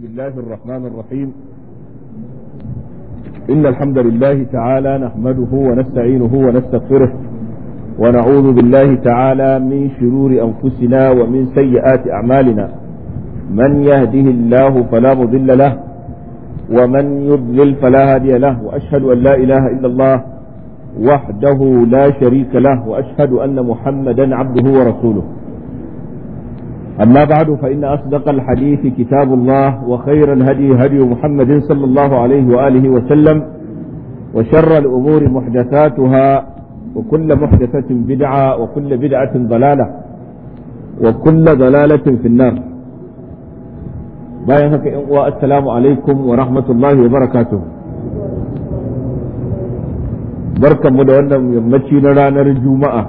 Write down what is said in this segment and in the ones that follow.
الله الرحمن الرحيم إن الحمد لله تعالى نحمده ونستعينه ونستغفره ونعوذ بالله تعالى من شرور أنفسنا ومن سيئات أعمالنا من يهده الله فلا مضل له ومن يضلل فلا هادي له وأشهد أن لا إله إلا الله وحده لا شريك له وأشهد أن محمدا عبده ورسوله أما بعد فإن أصدق الحديث كتاب الله وخير الهدي هدي محمد صلى الله عليه وآله وسلم وشر الأمور محدثاتها وكل محدثة بدعة وكل بدعة ضلالة وكل ضلالة في النار bayan haka ‘yan uwa assalamu alaikum wa rahmatullahi wa barakatuh barkanmu da wannan yammaci na ranar juma'a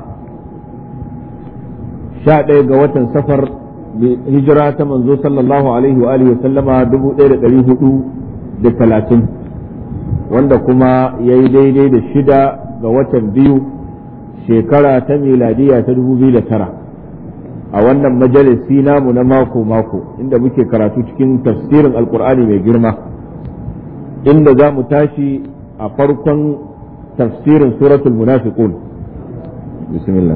sha ɗaya ga watan safar hijira ta manzo sallallahu alaihi wa alihi sallama dubu ɗaya da ɗari hudu da talatin wanda kuma ya yi daidai da shida ga watan biyu shekara ta miladiya ta dubu biyu da tara a wannan majalisi namu na mako-mako inda muke karatu cikin tafsirin alkur'ani mai girma inda za mu tashi a farkon tafsirin suratul munafiqun bismillah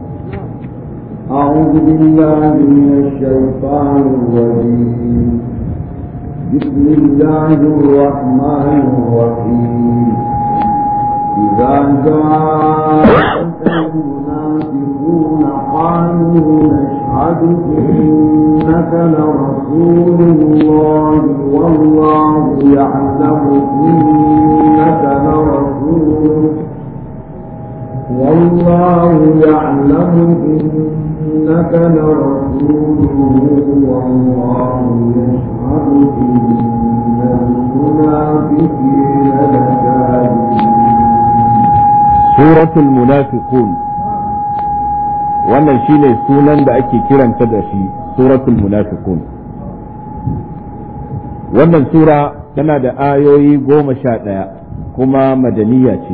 أعوذ بالله من الشيطان الرجيم بسم الله الرحمن الرحيم إذا جاءك المنافقون قالوا نشهد إنك لرسول الله والله يعلم إنك لرسوله والله يعلم إنك لرسوله والله يشهد إن المنافقين لكاذبون سورة المنافقون wannan shine sunan da ake kiranta da shi suratul munafiqun wannan sura tana da ayoyi goma sha ɗaya kuma madaniya ce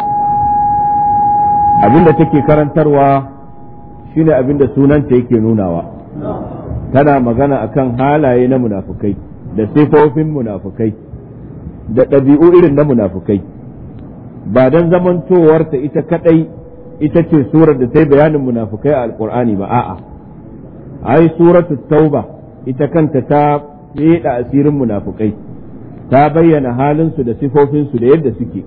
abinda take karantarwa shine abinda sunanta yake nunawa tana magana akan halaye na munafukai da sifofin munafukai da ɗabi'u irin na munafukai ba don zamantowarta ita kadai ita ce surar da ta yi bayanin munafukai a alkur'ani ba a'a ai suratu tauba ita kanta ta feda asirin munafukai ta bayyana halinsu da sifofinsu da yadda suke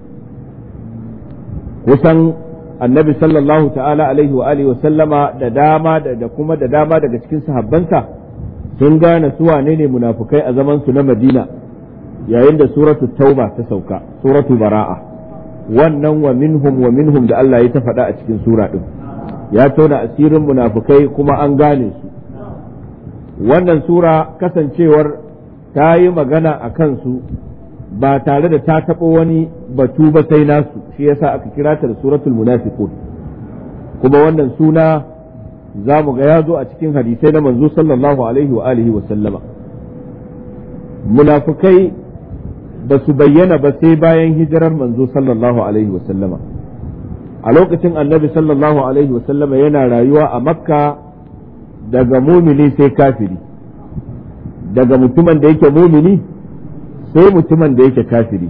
kusan annabi sallallahu ta'ala alaihi wa alihi wa sallama da dama da kuma da dama daga cikin sahabbansa sun gane su wane ne munafukai a zaman su na madina yayin da suratu tauba ta sauka suratu bara'a wannan wa minhum wa minhum da Allah ya ta faɗa a cikin sura ɗin ya tona asirin munafukai kuma an gane su wannan sura kasancewar ta yi magana a kansu ba tare da ta taɓa wani batu ba sai nasu shi yasa aka kira ta da suratul munafiqun kuma wannan suna za mu ga ya zo a cikin hadisai na manzo sallallahu alaihi wa alihi wa sallama munafukai ba su bayyana ba sai bayan hijirar manzo sallallahu alaihi wa sallama a lokacin annabi sallallahu alaihi wa sallama yana rayuwa a makka daga mumini sai kafiri daga mutumin da yake mumini sai mutumin da yake kafiri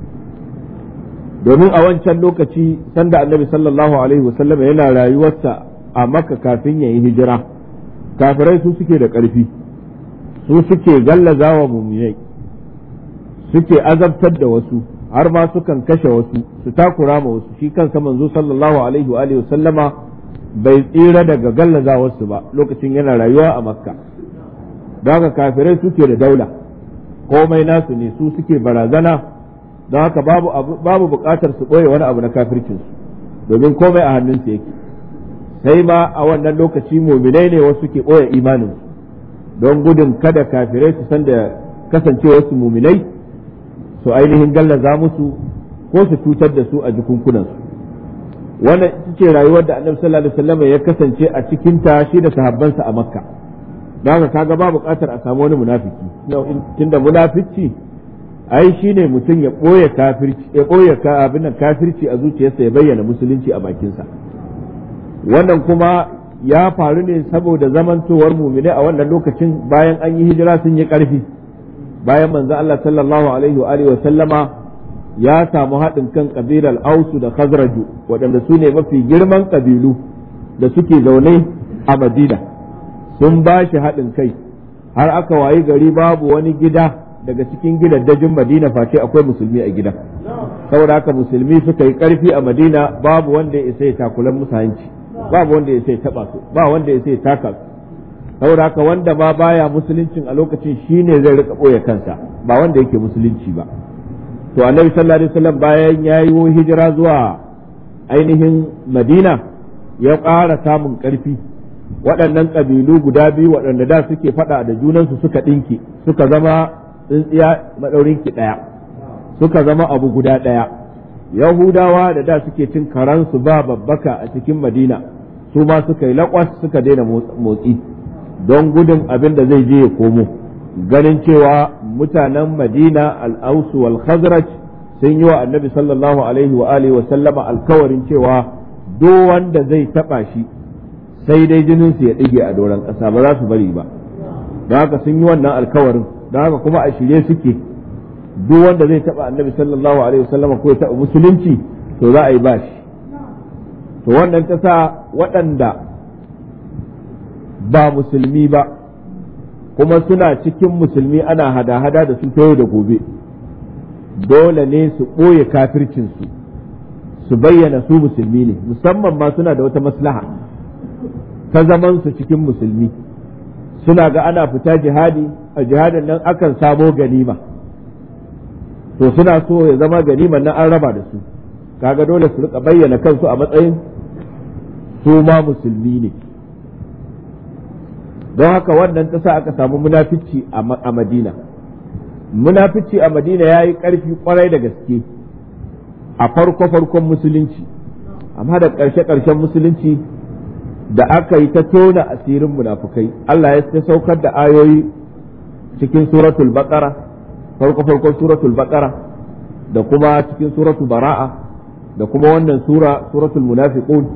domin a wancan lokaci sanda annabi sallallahu alaihi wasallam yana rayuwarsa a makka kafin ya yi hijira kafirai su suke da ƙarfi su suke gallaza wa muminai suke azabtar da wasu har ma sukan kashe wasu su takura ma wasu shi kansa manzo sallallahu alaihi wa alihi wasallama bai tsira daga gallaza wasu ba lokacin yana rayuwa a makka don haka kafirai suke da daula komai nasu ne su suke barazana don haka babu babu bukatar su ɓoye wani abu na kafircinsu domin komai a hannunsu yake sai ma a wannan lokaci muminai ne wasu ke ɓoye imaninsu don gudun kada kafirai su san da kasancewarsu muminai su ainihin gallaza musu ko su cutar da su a jikunkunansu wannan ita ce rayuwar da annabi sallallahu alaihi wasallam ya kasance a cikin ta shi da sahabbansa a makka don haka kaga ba buƙatar a samu wani munafiki tunda munafici ai shine mutum ya ɓoye kafirci ya ɓoye abin kafirci a zuciyarsa ya bayyana musulunci a bakinsa wannan kuma ya faru ne saboda zamantowar mumine a wannan lokacin bayan an yi hijira sun yi ƙarfi bayan manzo Allah sallallahu alaihi wa alihi wa sallama ya samu haɗin kan kabilar Ausu da Khazraju waɗanda su ne mafi girman kabilu da suke zaune a Madina sun ba shi haɗin kai har aka wayi gari babu wani gida daga cikin gidaddajin Madina face akwai musulmi a gidan saboda haka musulmi suka yi ƙarfi a Madina babu wanda ya isa ya takulan musu hanci babu wanda ya isa ya taɓa su ba wanda ya isa ya taka su saboda haka wanda ma baya musuluncin a lokacin shine zai rika ɓoye kansa ba wanda yake musulunci ba to annabi sallallahu alaihi wasallam bayan ya yi hijira zuwa ainihin madina ya ƙara samun ƙarfi waɗannan ƙabilu guda biyu waɗanda da suke faɗa da junansu suka ɗinki suka zama tsintsiya maɗaurinki ɗaya suka zama abu guda ɗaya yahudawa da da suke cin karansu ba babbaka a cikin madina su ma suka yi laƙwas suka daina motsi don gudun abin da zai je ya komo ganin cewa mutanen madina al'ausu wal khazraj sun yi wa annabi sallallahu alaihi wa alihi wa sallama alkawarin cewa duk wanda zai taba shi sai dai jinin su ya dige a doron ƙasa ba za su bari ba don haka sun yi wannan alkawarin don haka kuma a shirye suke duk wanda zai taba annabi sallallahu alaihi wa sallama ko ya taba musulunci to za a yi bashi to wannan ta sa waɗanda ba musulmi ba kuma suna cikin musulmi ana hada-hada da su yau da gobe dole ne su ɓoye kafircinsu su bayyana su musulmi ne musamman ma suna da wata maslaha ta zaman su cikin musulmi suna ga ana fita jihadi a jihadin nan akan samo ganima to suna so ya zama ganiman nan an raba da su kaga dole su rika bayyana kansu a matsayin su ma musulmi ne don haka wannan ta sa aka samu munafici a madina munafici a madina ya yi ƙarfi kwarai da gaske a farko-farkon musulunci amma da ƙarshe-ƙarshen musulunci da aka yi ta tona asirin munafukai Allah ya ta saukar da ayoyi cikin suratul baqara farko-farkon suratul baqara da kuma cikin suratul bara'a da kuma wannan sura suratul munafiqun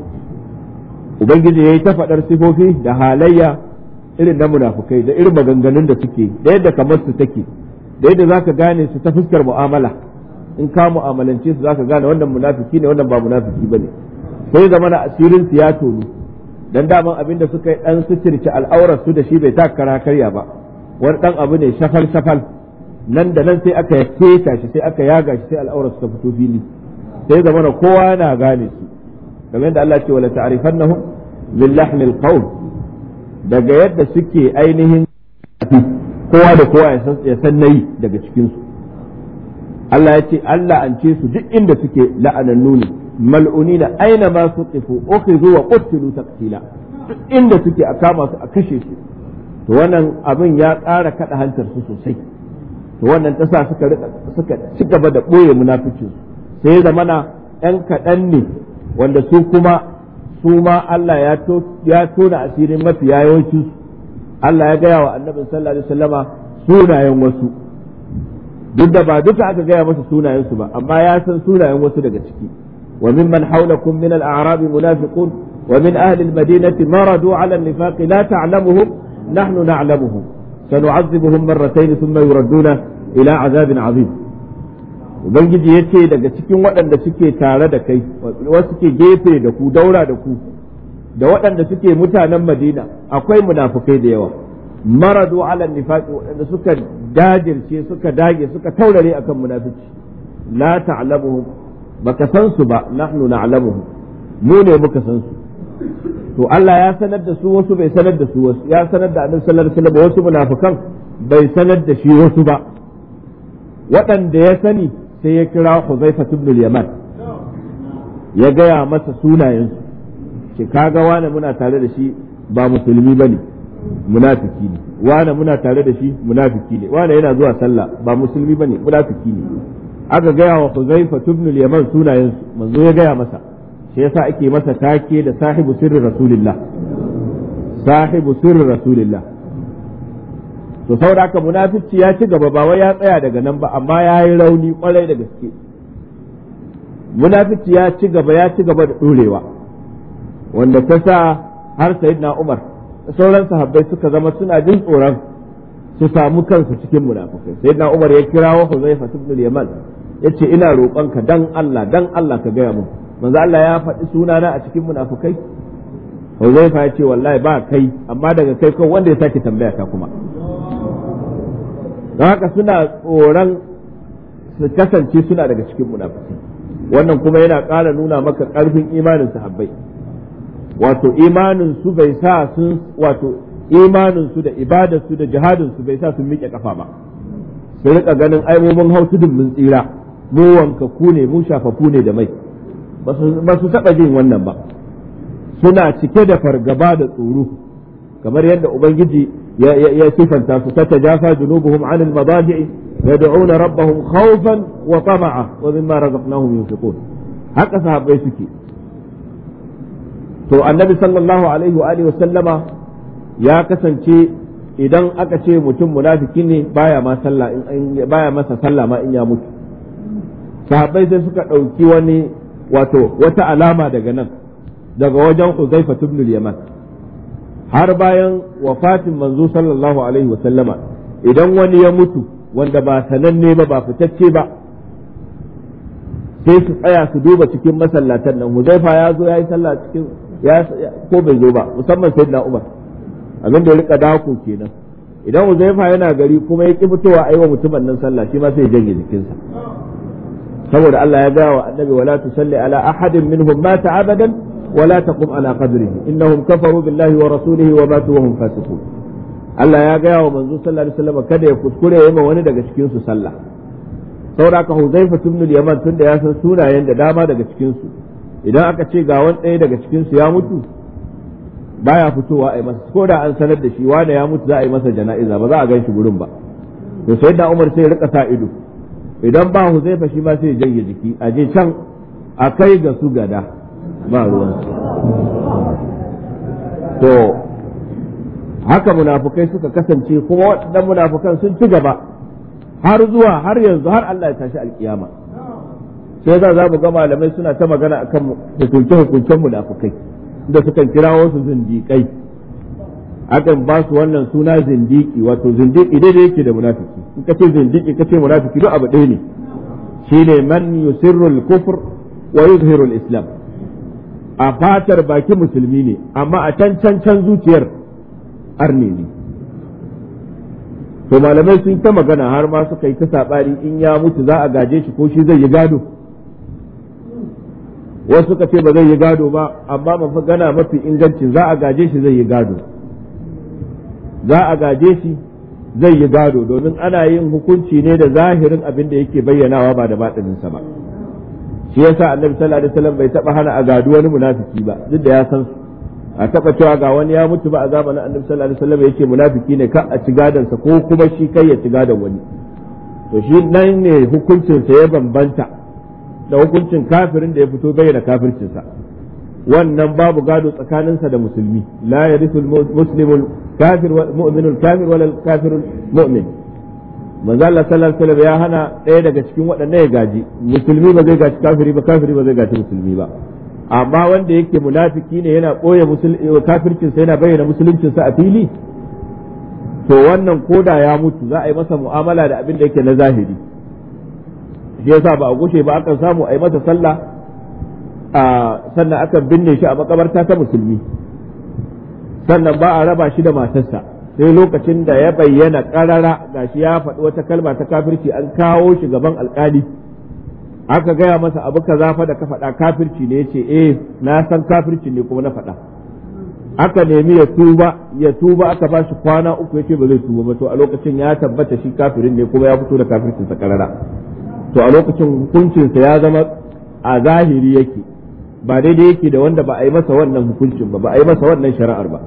ubangiji ya yi ta faɗar sifofi da halayya irin na munafukai da irin maganganun da suke da yadda kamar su take da yadda zaka gane su ta fuskar mu'amala in ka mu'amalance su zaka gane wannan munafiki ne wannan ba munafiki bane sai zama na asirin su ya tonu dan daman abin da suka yi dan suturci al'aurar su da shi bai taka kara karya ba wani dan abu ne shafal shafal nan da nan sai aka keta shi sai aka yaga shi sai al'aurar su ta fito fili sai zama na kowa yana gane su kamar yadda Allah ce wala ta'rifannahum bil lahmil qawl daga yadda suke ainihin kowa da kowa ya san nayi daga cikinsu Allah ya ce Allah an ce su duk inda suke la'anannu ne mal'unina aina ma su qifu ukhidhu wa qutilu taqtila duk inda suke a kama su a kashe su to wannan abin ya ƙara kada hantar su sosai to wannan ta sa suka suka ci gaba da boye munaficin sai ya zamana ɗan kaɗan ne wanda su kuma su ma Allah ya tona asirin mafiya yawancin su Allah ya gaya wa annabin sallallahu alaihi wasallama sunayen wasu duk da ba duka aka gaya masa sunayen su ba amma ya san sunayen wasu daga ciki wa mimman hawlakum min al-a'rab munafiqun wa min ahli al-madinati maradu ala an-nifaq la ta'lamuhum nahnu na'lamuhum sanu'adhibuhum marratayn thumma yuradduna ila 'adhabin 'azim ubangiji ya ce daga cikin waɗanda suke tare da kai wasu suke gefe da ku daura da ku da waɗanda suke mutanen madina akwai munafukai da yawa maradu ala nifaqi waɗanda suka dajirce suka dage suka taurare akan munafici la ta'lamuhum baka san su ba nahnu na'lamuhum mu ne muka san su to Allah ya sanar da su wasu bai sanar da su wasu ya sanar da annabi sallallahu alaihi wasallam wasu munafikan bai sanar da shi wasu ba waɗanda ya sani sai ya kira Huzaifa ibn al-Yaman ya gaya masa sunayensu ce kaga wane muna tare da shi ba musulmi bane munafiki ne wane muna tare da shi munafiki ne wane yana zuwa sallah ba musulmi bane munafiki ne aka gaya wa Huzaifa ibn al-Yaman sunayensu manzo ya gaya masa shi yasa ake masa take da sahibu sirri rasulillah sahibu sirri rasulillah to saboda haka munafici ya ci gaba ba wai ya tsaya daga nan ba amma ya yi rauni kwarai da gaske munafici ya ci gaba ya ci gaba da ɗorewa wanda ta sa har sayyidina Umar sauran sahabbai suka zama suna jin tsoron su samu kansu cikin munafikai sai na Umar ya kirawo Huzaifa ibn al-Yaman yace ina roƙonka dan Allah dan Allah ka gaya mun manzo Allah ya faɗi sunana a cikin munafikai Huzaifa ya ce wallahi ba kai amma daga kai kawai wanda ya sake tambaya ta kuma don haka suna tsoron su kasance suna daga cikin munafikai wannan kuma yana ƙara nuna maka ƙarfin imanin sahabbai wato imanin su bai sa sun wato imanin su da ibadar su da jihadin su bai sa sun miƙe kafa ba su rika ganin ai mu mun hau tudun mun tsira mu wanka ku ne mu shafafu ne da mai ba su taɓa jin wannan ba suna cike da fargaba da tsoro kamar yadda ubangiji ya sifanta su ta tajafa junubuhum an al-madaji'i yad'una rabbahum khawfan wa tama'a wa mimma razaqnahum yunfiqun haka sahabbai suke to annabi sallallahu alaihi wa alihi wa sallama ya kasance idan aka ce mutum munafiki ne baya ma sallah in baya masa sallah ma in ya mutu sahabbai sai suka ɗauki wani wato wata alama daga nan daga wajen Huzaifa ibn yaman har bayan wafatin manzo sallallahu alaihi wa sallama idan wani ya mutu wanda ba sananne ba ba fitacce ba sai su tsaya su duba cikin masallatan nan Huzaifa ya zo ya yi sallah cikin ya ko bai zo ba musamman sayyidina Umar abin da ya rika dako kenan idan Huzaifa yana gari kuma ya ki fitowa aiwa mutumin nan sallah shi ma sai ya janye jikinsa saboda Allah ya gaya wa annabi wala tusalli ala ahadin minhum mata abadan wala taqum ala qabrihi innahum kafaru billahi wa rasulihi wa matu wa hum fasiqun Allah ya gaya wa manzo sallallahu alaihi wasallam kada ya kuskure ya ma wani daga cikin su sallah saboda ka Huzaifa ibn al-Yaman tunda ya san sunayen da dama daga cikin su idan aka ce ga wani ɗaya daga cikin su ya mutu baya fitowa a yi masa ko da an sanar da shi wanda ya mutu za a yi masa jana'iza ba za a gan shi gurin ba to sai da Umar sai ya rika sa ido idan ba Huzaifa shi ma sai ya janye jiki a je can a kai ga su gada ba ruwan to haka munafukai suka kasance kuma waɗannan munafukan sun ci gaba har zuwa har yanzu har Allah ya tashi alkiyama sai za za mu ga malamai suna ta magana akan hukunce hukuncen munafukai da sukan kirawo su zindiƙai akan ba su wannan suna zindiki wato zindiki daidai yake da munafiki in ka ce zindiki ka ce munafiki duk abu ɗaya ne shine man yusirru al-kufr wa yuzhiru al-islam a fatar baki musulmi ne amma a can can can zuciyar arne ne to malamai sun ta magana har ma suka yi ta sabari in ya mutu za a gaje shi ko shi zai yi gado wasu suka ce ba zai yi gado ba amma magana mafi inganci za a gaje shi zai yi gado za a gaje shi zai yi gado domin ana yin hukunci ne da zahirin abin da yake bayyanawa ba da baɗininsa ba shi yasa annabi sallallahu alaihi wasallam bai taba hana a gado wani munafiki ba duk da ya san su a taba cewa ga wani ya mutu ba a zamanin annabi sallallahu alaihi wasallam yake munafiki ne ka a ci gadonsa ko kuma shi kai ya ci gadon wani to shi nan ne hukuncinsa ya bambanta da hukuncin kafirin da ya fito bayyana kafircinsa wannan babu gado tsakaninsa da musulmi la yarithu muslimul kafir wal mu'minul kafir wal kafirul mu'min manzo Allah sallallahu alaihi wasallam ya hana ɗaya daga cikin waɗannan ya gaji musulmi ba zai gaji kafiri ba kafiri ba zai gaji musulmi ba amma wanda yake munafiki ne yana ɓoye kafircinsa yana bayyana musuluncinsa a fili to wannan koda ya mutu za a yi masa mu'amala da abin da yake na zahiri shi yasa ba a gushe ba akan samu a yi masa sallah a sannan akan binne shi a makabarta ta musulmi sannan ba a raba shi da matarsa sai lokacin da ya bayyana karara gashi ya faɗi wata kalma ta kafirci an kawo shi gaban alkali aka gaya masa abu kaza fa da ka faɗa kafirci ne yace eh na san kafirci ne kuma na faɗa aka nemi ya tuba ya tuba aka ba shi kwana uku yace ba zai tuba ba to a lokacin ya tabbata shi kafirin ne kuma ya fito da kafircin sa karara to a lokacin hukuncinsa ya zama a zahiri yake ba daidai yake da wanda ba a yi masa wannan hukuncin ba ba a yi masa wannan shari'ar ba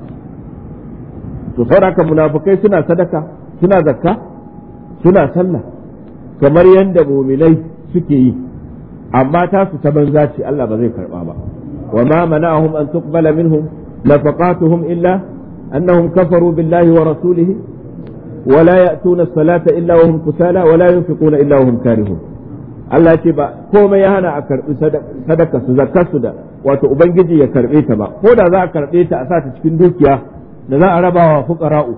to saboda munafukai suna sadaka suna zakka suna sallah kamar yadda muminai suke yi amma ta su ta banza ce Allah ba zai karba ba wa ma mana'ahum an tuqbala minhum nafaqatuhum illa annahum kafaru billahi wa rasulihi ولا يأتون الصلاة إلا وهم كسالى ولا ينفقون إلا وهم كارهون Allah ce ba komai ya hana a karɓi sadaka su zakar su da wato ubangiji ya karɓe ta ba ko da za a karɓe ta a sa ta cikin dukiya da za a raba wa fuqara'u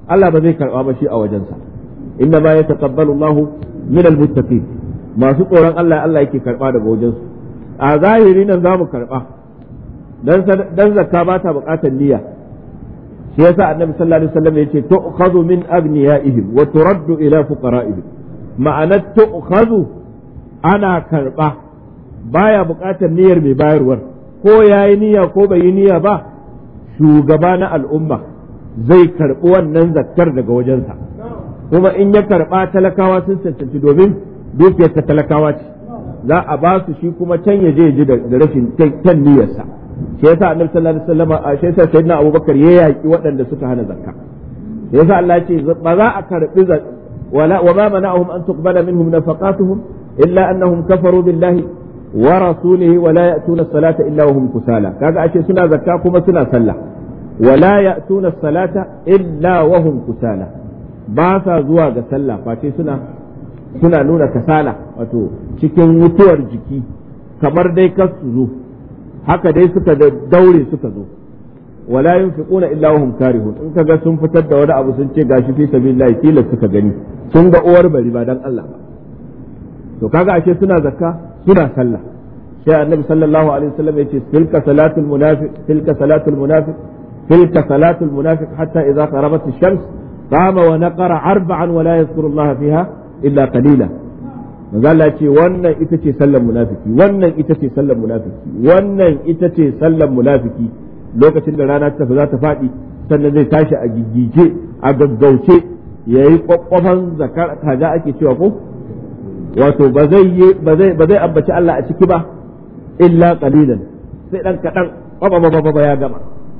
Allah ba zai karba ba shi a wajensa inna ma yataqabbalu Allahu min almuttaqin masu tsoron Allah Allah yake karba daga wajensu a zahiri nan zamu karba dan dan zakka ba ta bukatar niyya shi yasa annabi sallallahu alaihi wasallam yace tu'khadhu min agniyaihim wa turaddu ila fuqara'ihim ma'anar tu'khadhu ana karba baya bukatar niyyar mai bayarwar ko yayi niyya ko bai yi niyya ba shugaba na al'umma zai karbi wannan zakkar daga wajensa kuma in ya karba talakawa sun cancanci domin dukiyar ta talakawa ce za a ba su shi kuma can ya je ji da rashin kyan niyyarsa shi yasa annabi sallallahu alaihi wasallam a shi yasa sayyidina abubakar ya yaki waɗanda suka hana zakka shi yasa Allah ya ce ba za a karbi wala wa ma mana'ahum an tuqbala minhum nafaqatuhum illa annahum kafaru billahi wa rasulihi wa la ya'tuna as-salata illa wa hum kusala kaga ashe suna zakka kuma suna sallah wa la ya'tuna as-salata illa wa hum kusala ba sa zuwa ga sallah face suna suna nuna kasala wato cikin mutuwar jiki kamar dai kar su zo haka dai suka daure suka zo wala yunfiquna illa wa hum karihun in kaga sun fitar da wani abu sun ce gashi fi sabilillah kila suka gani sun ga uwar bari ba dan Allah ba to kaga ashe suna zakka suna sallah sai annabi sallallahu alaihi wasallam yace tilka salatul munafiq tilka salatul munafiq tilka salatul munafiq hatta idza qarabat ash-shams qama wa naqara arba'an wa la yadhkuru Allah fiha illa qalila manzo Allah ce wannan ita ce sallar munafiki wannan ita ce sallar munafiki wannan ita ce sallar munafiki lokacin da rana ta za ta faɗi sannan zai tashi a giggije a gaggauce yayi kwakwafan zakar kaza ake cewa ko wato ba zai ba zai ba zai ambaci Allah a ciki ba illa qalilan sai dan kadan ba ba ba ya gama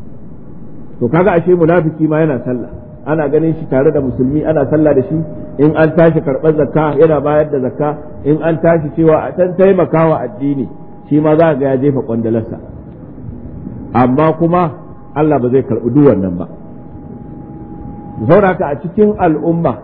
to kaga ashe munafiki ma yana sallah ana ganin shi tare da musulmi ana sallah da shi in an tashi karɓar zakka yana bayar da zakka in an tashi cewa a can taimakawa addini shi ma za ga ya jefa kwandalarsa amma kuma Allah ba zai karɓi duk wannan ba sauraka a cikin al'umma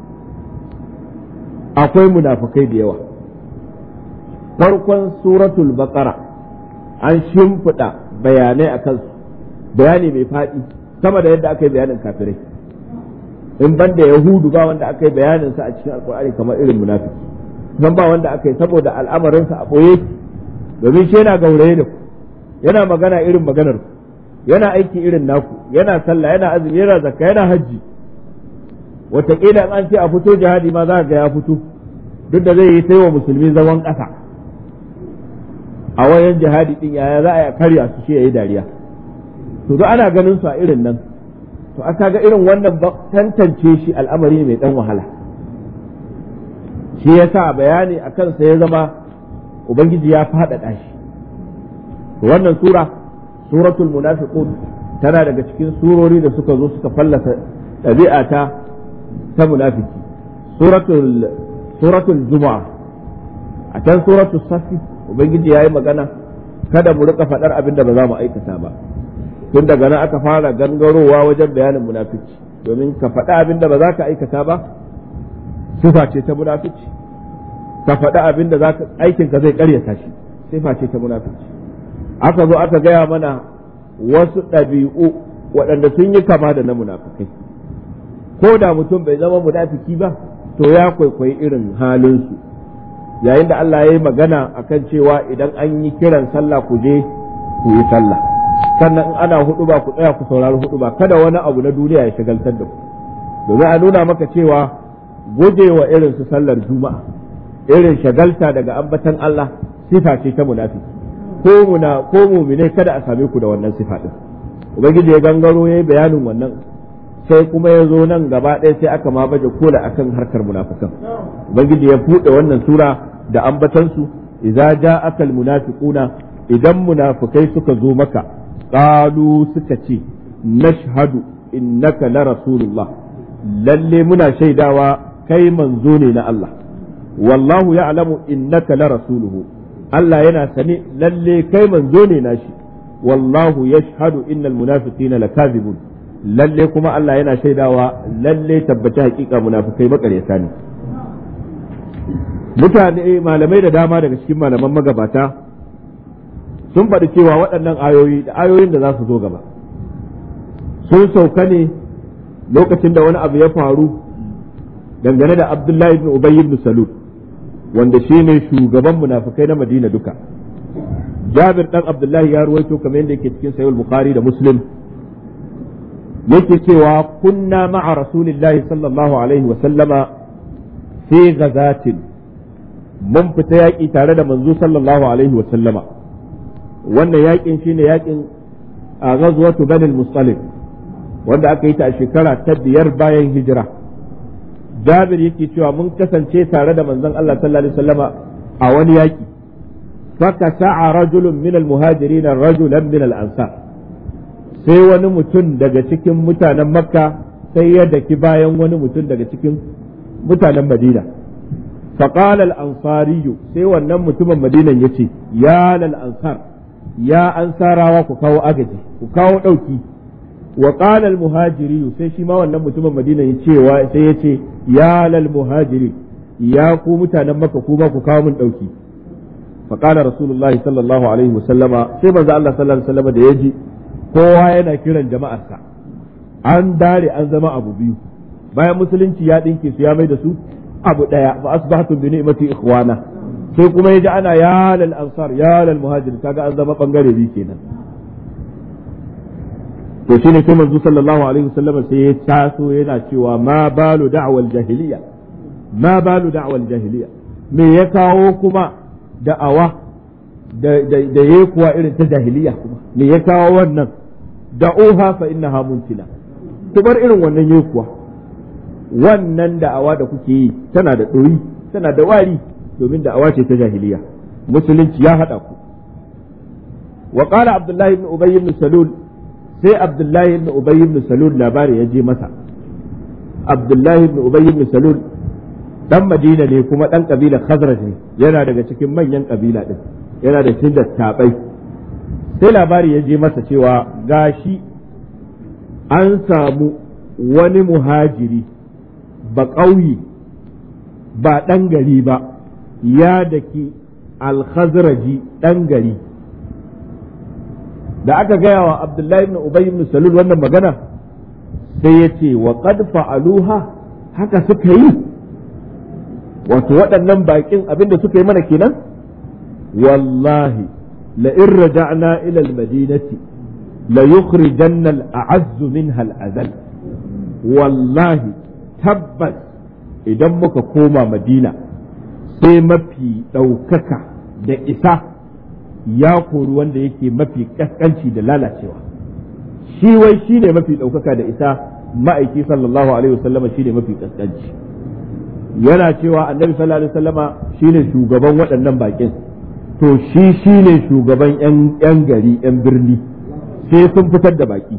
akwai munafukai da yawa farkon suratul baqara an shimfiɗa bayanai a kansu bayani mai faɗi sama da yadda aka yi bayanin kafirai in ban da yahudu ba wanda aka yi bayanin sa a cikin alkur'ani kamar irin munafiki nan ba wanda aka yi saboda al'amarin sa a boye domin shi yana gauraye da ku yana magana irin maganar ku yana aiki irin naku yana sallah yana azumi yana zakka yana hajji wataƙila in an ce a fito jihadi ma za ga ya fito duk da zai yi sai wa musulmi zaman ƙasa a wayan jihadi din yaya za a yi karya su shi yayi dariya to duk ana ganin su a irin nan to aka ga irin wannan tantance shi al'amari mai dan wahala shi yasa bayani a kansa ya zama ubangiji ya faɗaɗa shi wannan sura suratul munafiqun tana daga cikin surori da suka zo suka fallasa ɗabi'a ta ta munafiki suratul suratul juma'a a can suratul safi ubangiji ya yi magana kada mu rika faɗar abin da ba za mu aikata ba tun daga nan aka fara gangarowa wajen bayanin munafici domin ka faɗi abin da ba za ka aikata ba sifa ce ta munafici ka faɗi abin da aikin ka zai ƙaryata shi sifa ce ta munafici aka zo aka gaya mana wasu ɗabi'u waɗanda sun yi kama da na munafikai ko da mutum bai zama munafiki ba to ya kwaikwayi irin halinsu yayin da Allah ya yi magana akan cewa idan an yi kiran sallah ku je ku yi sallah sannan in ana hudu ba ku tsaya ku saurari hudu ba kada wani abu na duniya ya shagaltar da ku domin a nuna maka cewa gujewa irin su sallar juma'a irin shagalta daga ambatan Allah sifa ce ta munafiki ko muna ko mumine kada a same ku da wannan sifa din ubangiji ya gangaro yayi bayanin wannan sai kuma ya zo nan gaba ɗaya sai aka ma baje kola akan harkar munafikan ubangiji ya buɗe wannan sura da ambatansu idza ja'aka almunafiquna idan munafikai suka zo maka qalu suka ce nashhadu innaka la rasulullah lalle muna shaidawa kai manzo ne na Allah wallahu ya'lamu innaka la rasuluhu Allah yana sane lalle kai manzo ne nashi wallahu yashhadu innal munafiqina lakazibun lalle kuma Allah yana shaidawa lalle tabbaci hakika munafikai makaryata ne mutane malamai da dama daga cikin malaman magabata sun faɗi cewa waɗannan ayoyi da ayoyin da za su zo gaba sun sauka ne lokacin da wani abu ya faru dangane da Abdullahi ibn Ubay ibn Salul wanda shine shugaban munafikai na Madina duka Jabir dan Abdullahi ya ruwaito kamar yadda yake cikin Sahih Bukhari da Muslim yake cewa kunna ma'a Rasulillahi sallallahu alaihi wa sallama fi ghazatin mun fita yaƙi tare da manzo sallallahu alaihi wa sallama wannan yaƙin shine yaƙin a ghazwatu Bani al-Mustalik wanda aka yi ta a shekara ta biyar bayan hijira Jabir yake cewa mun kasance tare da manzon Allah sallallahu alaihi wasallama a wani yaki faka sa'a rajulun min al-muhajirin rajulan min al-ansar sai wani mutum daga cikin mutanen Makka sai ya daki bayan wani mutum daga cikin mutanen Madina فقال الأنصاري sai wannan mutumin madinan ya ce ya lal ansar ya ansarawa ku kawo agaji ku kawo ɗauki wa qala al muhajiri sai shi ma wannan mutumin madina ya cewa sai ya ce ya lal muhajiri ya ku mutanen makka ku ba ku kawo min dauki fa qala rasulullahi sallallahu alaihi wasallama sai manzo Allah sallallahu alaihi wasallama da yaji kowa yana kiran jama'arsa an dare an zama abu biyu bayan musulunci ya dinke su ya mai da su abu daya fa asbahtum bi ni'mati ikhwana sai kuma yaji ana ya lal ansar ya lal muhajir kaga an zama bangare biyu kenan to shine sai manzo sallallahu alaihi wasallam sai ya taso yana cewa ma balu da'wal jahiliya ma balu da'wal jahiliya me ya kawo kuma da'awa da da yayi kuwa irin ta jahiliya kuma me ya kawo wannan da'uha fa innaha muntina to bar irin wannan yayi kuwa wannan da'awa da kuke yi tana da ɗoyi tana da wari domin da'awa ce ta jahiliya musulunci ya haɗa ku wa qala abdullahi ibn ubay ibn salul sai abdullahi ibn ubay ibn salul labari ya je masa abdullahi ibn ubay ibn salul dan madina ne kuma dan kabila khazraj ne yana daga cikin manyan kabila din yana da cikin dattabai sai labari ya je masa cewa gashi an samu wani muhajiri ba ƙauye ba ɗan gari ba ya daki alkhazraji ɗan gari da aka gaya wa abdullahi ibn ubay ibn salul wannan magana sai ya ce wa qad fa'aluha haka suka yi wato waɗannan baƙin abinda suka yi mana kenan wallahi la in raja'na ila al-madinati la yukhrijanna al-a'azzu minha al-azal wallahi tabbas idan muka koma madina sai mafi ɗaukaka da isa ya kori wanda yake mafi ƙasƙanci da lalacewa shi wai shi ne mafi ɗaukaka da isa ma'aiki sallallahu alaihi wasallama shi ne mafi ƙasƙanci yana cewa annabi sallallahu alaihi wasallama shi ne shugaban waɗannan baƙin to shi shi ne shugaban 'yan gari 'yan birni sai sun fitar da baƙi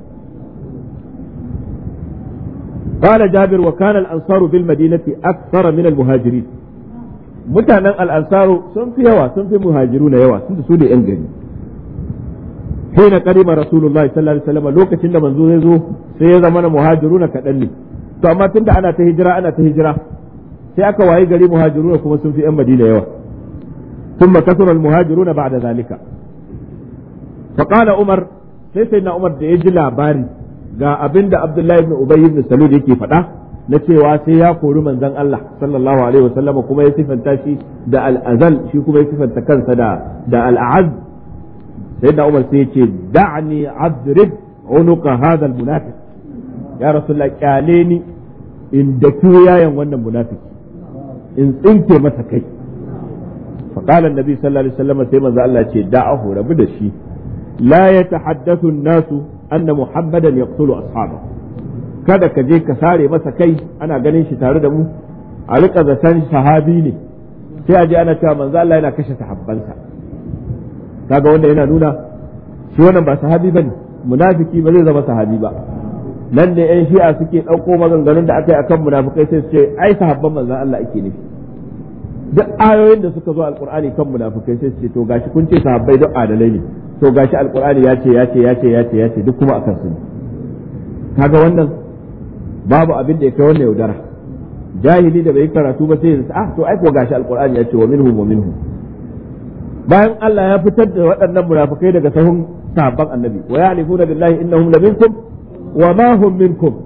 قال جابر وكان الأنصار بالمدينة أكثر من المهاجرين mutanen al'ansaru sun fi yawa sun fi muhajiru na yawa sun su ne ‘yan gari hina karima rasulullahi sallallahu alaihi wasallam lokacin da manzo zai zo sai ya zama na muhajiru na kaɗan ne to amma tunda ana ta hijira ana ta hijira sai aka wayi gari muhajiru na kuma sun fi ‘yan madina yawa ثم كثر المهاجرون بعد ذلك فقال عمر sai sai na umar da ya ji labari ga abin da Abdullahi ibn Ubay ibn Salul yake faɗa na cewa sai ya kori manzon Allah sallallahu alaihi wasallam kuma ya sifanta shi da al-azal shi kuma ya sifanta kansa da da al-a'az sai da Umar sai ya ce da'ni adrib unuqa hadha al-munafiq ya rasulullah kyale ni in da yayan wannan munafiki in tsinke masa kai فقال النبي صلى الله عليه وسلم سيما الله ce da'ahu rabu da shi لا يتحدث الناس anna muhammadan yaqtulu ashaba kada ka je ka sare masa kai ana ganin shi tare da mu a rika zaton sahabi ne sai a je ana cewa manzo Allah yana kashe sahabbansa kaga wanda yana nuna shi wannan ba sahabi bane munafiki ba zai zama sahabi ba nan ne yan shi'a suke ɗauko maganganun da aka yi akan munafikai sai su ce ai sahabban manzon Allah ake nufi duk ayoyin da suka zo alqur'ani kan munafikai sai su ce to gashi kun ce sahabbai duk adalai ne to gashi alqur'ani ya ce ya ce ya ce ya ce ya ce duk kuma akan su ne kaga wannan babu abin da ya kai wannan yaudara jahili da bai karatu ba sai ya ah to ai ko gashi alqur'ani ya ce wa minhum wa minhum bayan Allah ya fitar da waɗannan munafikai daga sahun sahabban annabi wa ya'rifuna billahi innahum la minkum wa ma hum minkum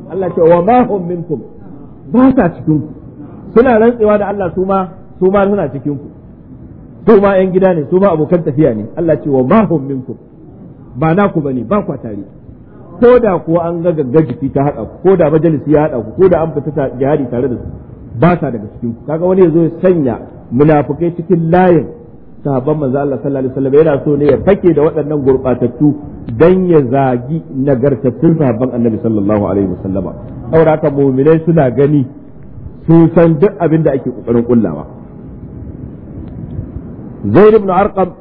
Allah ce wa ma hum minkum ba sa cikin ku suna rantsewa da Allah su ma su ma suna cikin ku su ma yan gida ne su ma abokan tafiya ne Allah ce wa ma hum minkum ba naku bane ba kwa tare ko da kuwa an ga gaggar jiki ta haɗa ku ko da majalisi ya haɗa ku ko da an fita jihadi tare da su ba sa daga cikin ku kaga wani yazo ya sanya munafukai cikin layin sahabban manzo Allah sallallahu alaihi wasallam yana so ne ya fake da waɗannan gurbatattu dan ya zagi nagartattun sahabban annabi sallallahu alaihi wasallam saboda haka mu'minai suna gani sun san duk abin da ake kokarin kullawa Zaid ibn Arqam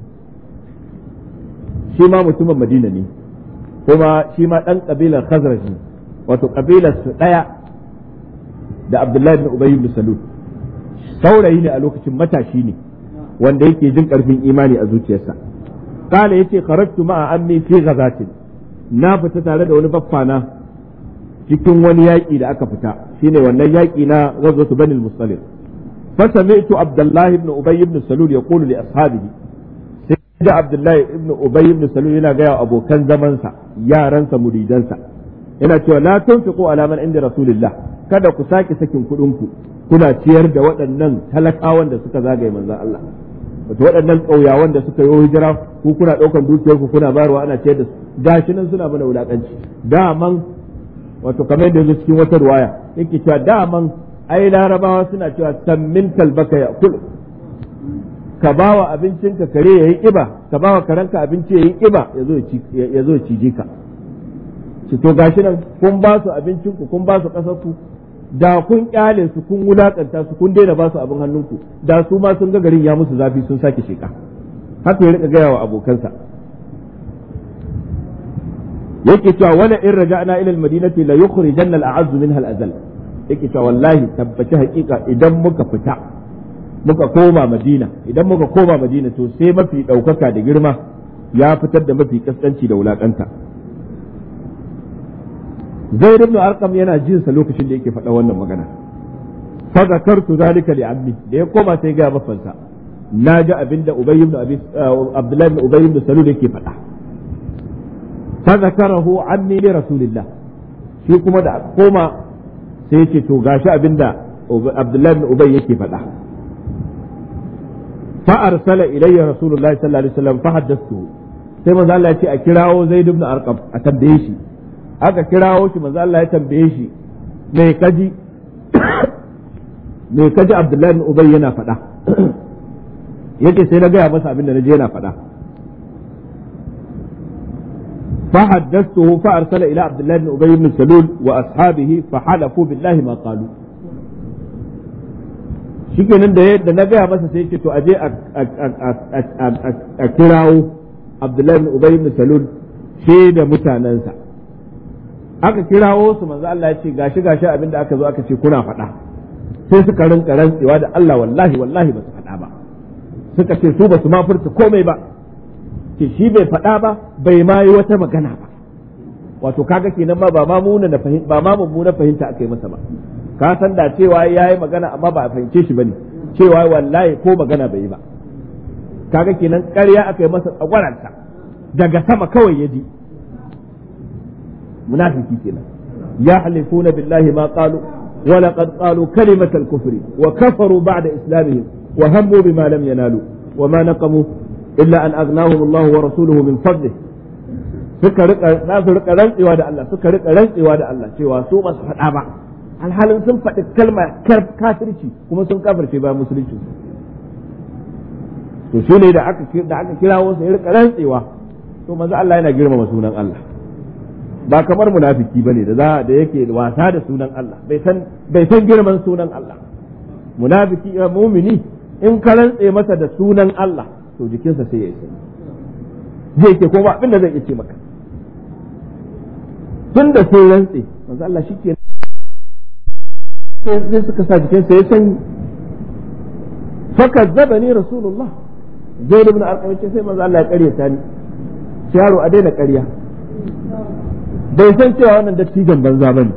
shi ma mutumin Madina ne kuma shi ma dan kabilar Khazraj ne wato kabilar su daya da Abdullahi ibn Ubay ibn Salul saurayi ne a lokacin matashi ne wanda yake jin karfin imani a zuciyarsa kala yace kharajtu ma'a ammi fi ghazatin na fita tare da wani baffana cikin wani yaƙi da aka fita shine wannan yaƙi na ghazwatu bani al-mustalif fa sami'tu abdullahi ibn ubay ibn salul yaqulu li ashabihi sai da abdullahi ibn ubay ibn salul yana ga abokan zamansa yaransa muridansa yana cewa la tunfiqu ala man inda rasulillah kada ku sake sakin kuɗin ku kuna ciyar da waɗannan talakawan da suka zagaye manzon Allah wato waɗannan ƙauyawan da suka yi hijira ku kuna ɗaukan dukiyar ku kuna bayarwa ana ciyar da su gashi nan suna mana wulaƙanci daman wato kamar yadda yanzu cikin wata ruwaya yake cewa daman ai larabawa suna cewa sammin kalbaka ya kul ka bawa abincinka kare yayi kiba ka bawa karanka abinci yayi kiba ya zo ya cije ka ci to gashi nan kun ba su abincinku kun ba su ƙasar ku da kun kyale su kun wulakanta su kun daina ba su abin hannunku da su ma sun ga garin ya musu zafi sun sake sheka haka ya rika gaya wa abokansa yake cewa wala in raja'na ila al-madinati la yukhrijanna al-a'azzu minha al-azal yake cewa wallahi tabbaci hakika idan muka fita muka koma madina idan muka koma madina to sai mafi daukaka da girma ya fitar da mafi kaskanci da wulakanta zaid ibn arqam yana jin sa lokacin da yake faɗa wannan magana fa zakartu zalika li ammi da ya koma sai ga mafansa na ji abinda ubay ibn abi abdullah ibn ubay ibn salul yake faɗa fa zakarahu ammi li rasulillah shi kuma da koma sai yake to gashi abinda abdullah ibn ubay yake faɗa fa arsala ilayya rasulullahi sallallahu alaihi wasallam fa haddathtu sai manzo Allah ya ce a kirawo zaid ibn arqam a tambaye shi aka kirawo shi manzo Allah ya tambaye shi me kaji me kaji Abdullahi bin Ubay yana faɗa yake sai na gaya masa abin da naje yana faɗa fa haddathtuhu fa arsala ila Abdullahi bin Ubay bin Salul wa ashabihi fa halafu billahi ma qalu shikenan da da na gaya masa sai yake to aje a kirawo Abdullahi bin Ubay bin Salul shi da mutanensa aka kirawo su manzo Allah ya ce gashi gashi abinda aka zo aka ce kuna faɗa sai suka rinka rantsewa da Allah wallahi wallahi ba su faɗa ba suka ce su ba su ma furta komai ba ce shi bai faɗa ba bai ma yi wata magana ba wato kaga kenan ma ba ma muna na fahimta ba ma mummuna fahimta aka yi masa ba ka san da cewa yayi magana amma ba a fahimce shi bane cewa wallahi ko magana bai yi ba kaga kenan ƙarya aka yi masa tsagwaranta daga sama kawai ya ji munafiki kenan ya halifuna billahi ma qalu wa laqad qalu kalimat al-kufr wa kafaru ba'da islamihim wa hammu bima lam yanalu wa ma naqamu illa an aghnahum Allah wa rasuluhu min fadlihi suka rika za su rika rantsewa da Allah suka rika rantsewa da Allah cewa su ba su faɗa ba alhalin sun faɗi kalma kafirci kuma sun kafirce ba musulunci to shi ne da aka da aka kirawo sai rika rantsewa to manzo Allah yana girmama sunan Allah ba kamar munafiki bane da za da yake wasa da sunan Allah bai san bai san girman sunan Allah munafiki ya mumini in ka rantse masa da sunan Allah to jikinsa sai ya yi sanyi zai ke ko ba abin da zai iya ce maka tun da sai rantse manzo Allah shike sai suka sa jikinsa ya sanyi fakazzabani rasulullah zaid ibn arqam ce sai manzo Allah ya karyata ni yaro a daina ƙarya bai san cewa wannan dattijan banza ba ne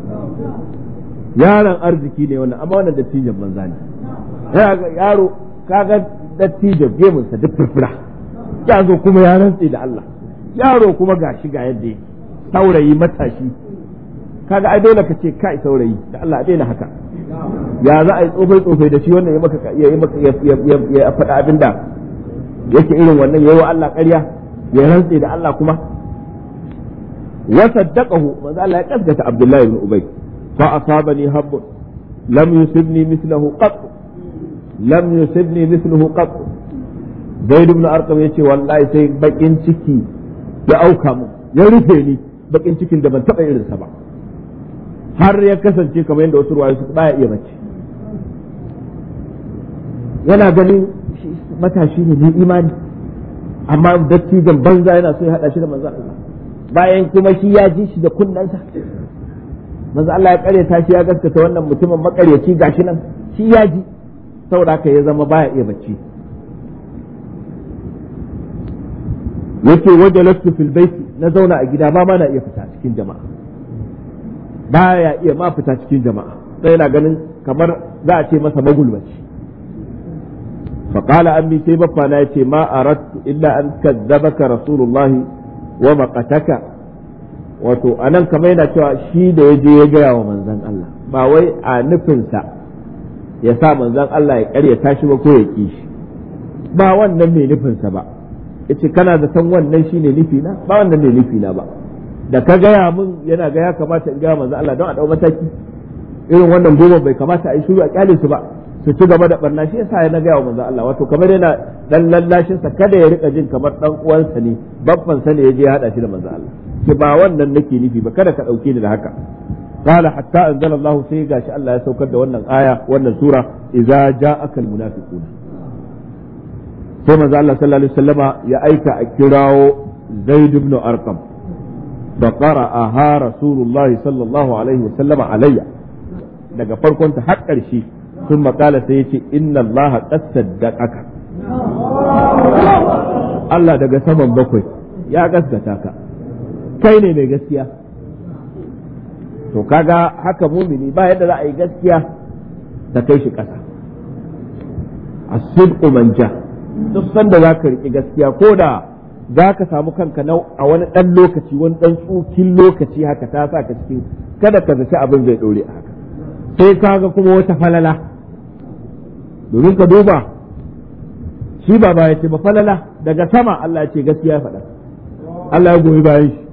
yaron arziki ne wannan amma wannan dattijan banza ne yaro kaga dattijan gemunsa duk furfura ya zo kuma ya rantse da Allah yaro kuma ga shi ga yadda yake saurayi matashi kaga ai dole ka ce kai saurayi da Allah a daina haka ya za a yi tsofai tsofai da shi wannan ya maka ya yi maka ya faɗa abin da yake irin wannan yayi wa Allah ƙarya ya rantse da Allah kuma wa saddaqahu manzo Allah ya kaskata Abdullahi ibn Ubay fa asabani habb lam yusibni mithluhu qat lam yusibni mithluhu qat Zaid ibn Arqam yace wallahi sai bakin ciki ya auka mu ya rufe ni bakin cikin da ban taba irinsa ba har ya kasance kamar yadda wasu ruwaye su baya iya bacci yana ganin matashi ne mai imani amma dattijan banza yana so ya hada shi da manzo Allah bayan kuma shi ya ji shi da kunnansa manzo Allah ya karyata shi ya gaskata wannan mutumin makaryaci gashi nan shi ya ji saboda haka ya zama baya iya bacci yake wajalastu fil baiti na zauna a gida ba ma na iya fita cikin jama'a baya iya ma fita cikin jama'a sai yana ganin kamar za a ce masa magulmaci فقال أمي سي بفا نايتي ما أردت إلا أن كذبك رسول الله ومقتك wato a nan kamar yana cewa shi da ya je ya gaya wa manzan Allah ba wai a nufinsa ya sa manzan Allah ya karyata shi ba ko ya ƙi shi ba wannan mai nufinsa ba yace kana da san wannan shine nufi na ba wannan ne nufi na ba da ka gaya mun yana ga ya kamata in gaya manzan Allah don a dau mataki irin wannan goma bai kamata a yi shiru a kyale su ba su ci gaba da barna shi yasa ya na gaya wa manzo Allah wato kamar yana dan lallashin sa kada ya rika jin kamar dan uwansa ne babban sa ne ya je ya hada shi da manzo Allah ki ba wannan nake nufi ba kada ka dauke ni da haka qala hatta anzalallahu sai gashi Allah ya saukar da wannan aya wannan sura idza ja'aka almunafiqun sai manzo Allah sallallahu alaihi wasallama ya aika a kirawo Zaid ibn Arqam fa qara'aha Rasulullahi sallallahu alaihi wasallama alayya daga farkon ta har ƙarshe ثم قال سيتي إن الله قد صدقك Allah daga saman bakwai ya gaskata ka kai ne mai gaskiya to kaga haka mumini ba yadda za a yi gaskiya ta kai shi ƙasa as-sidqu manja duk sanda za ka riƙi gaskiya ko da za ka samu kanka a wani ɗan lokaci wani ɗan tsukin lokaci haka ta sa ka cikin kada ka zaci abin zai ɗore a haka sai kaga kuma wata falala domin ka duba shi ba ba ya ce ba falala daga sama Allah ya ce gaskiya faɗa Allah ya goyi bayan shi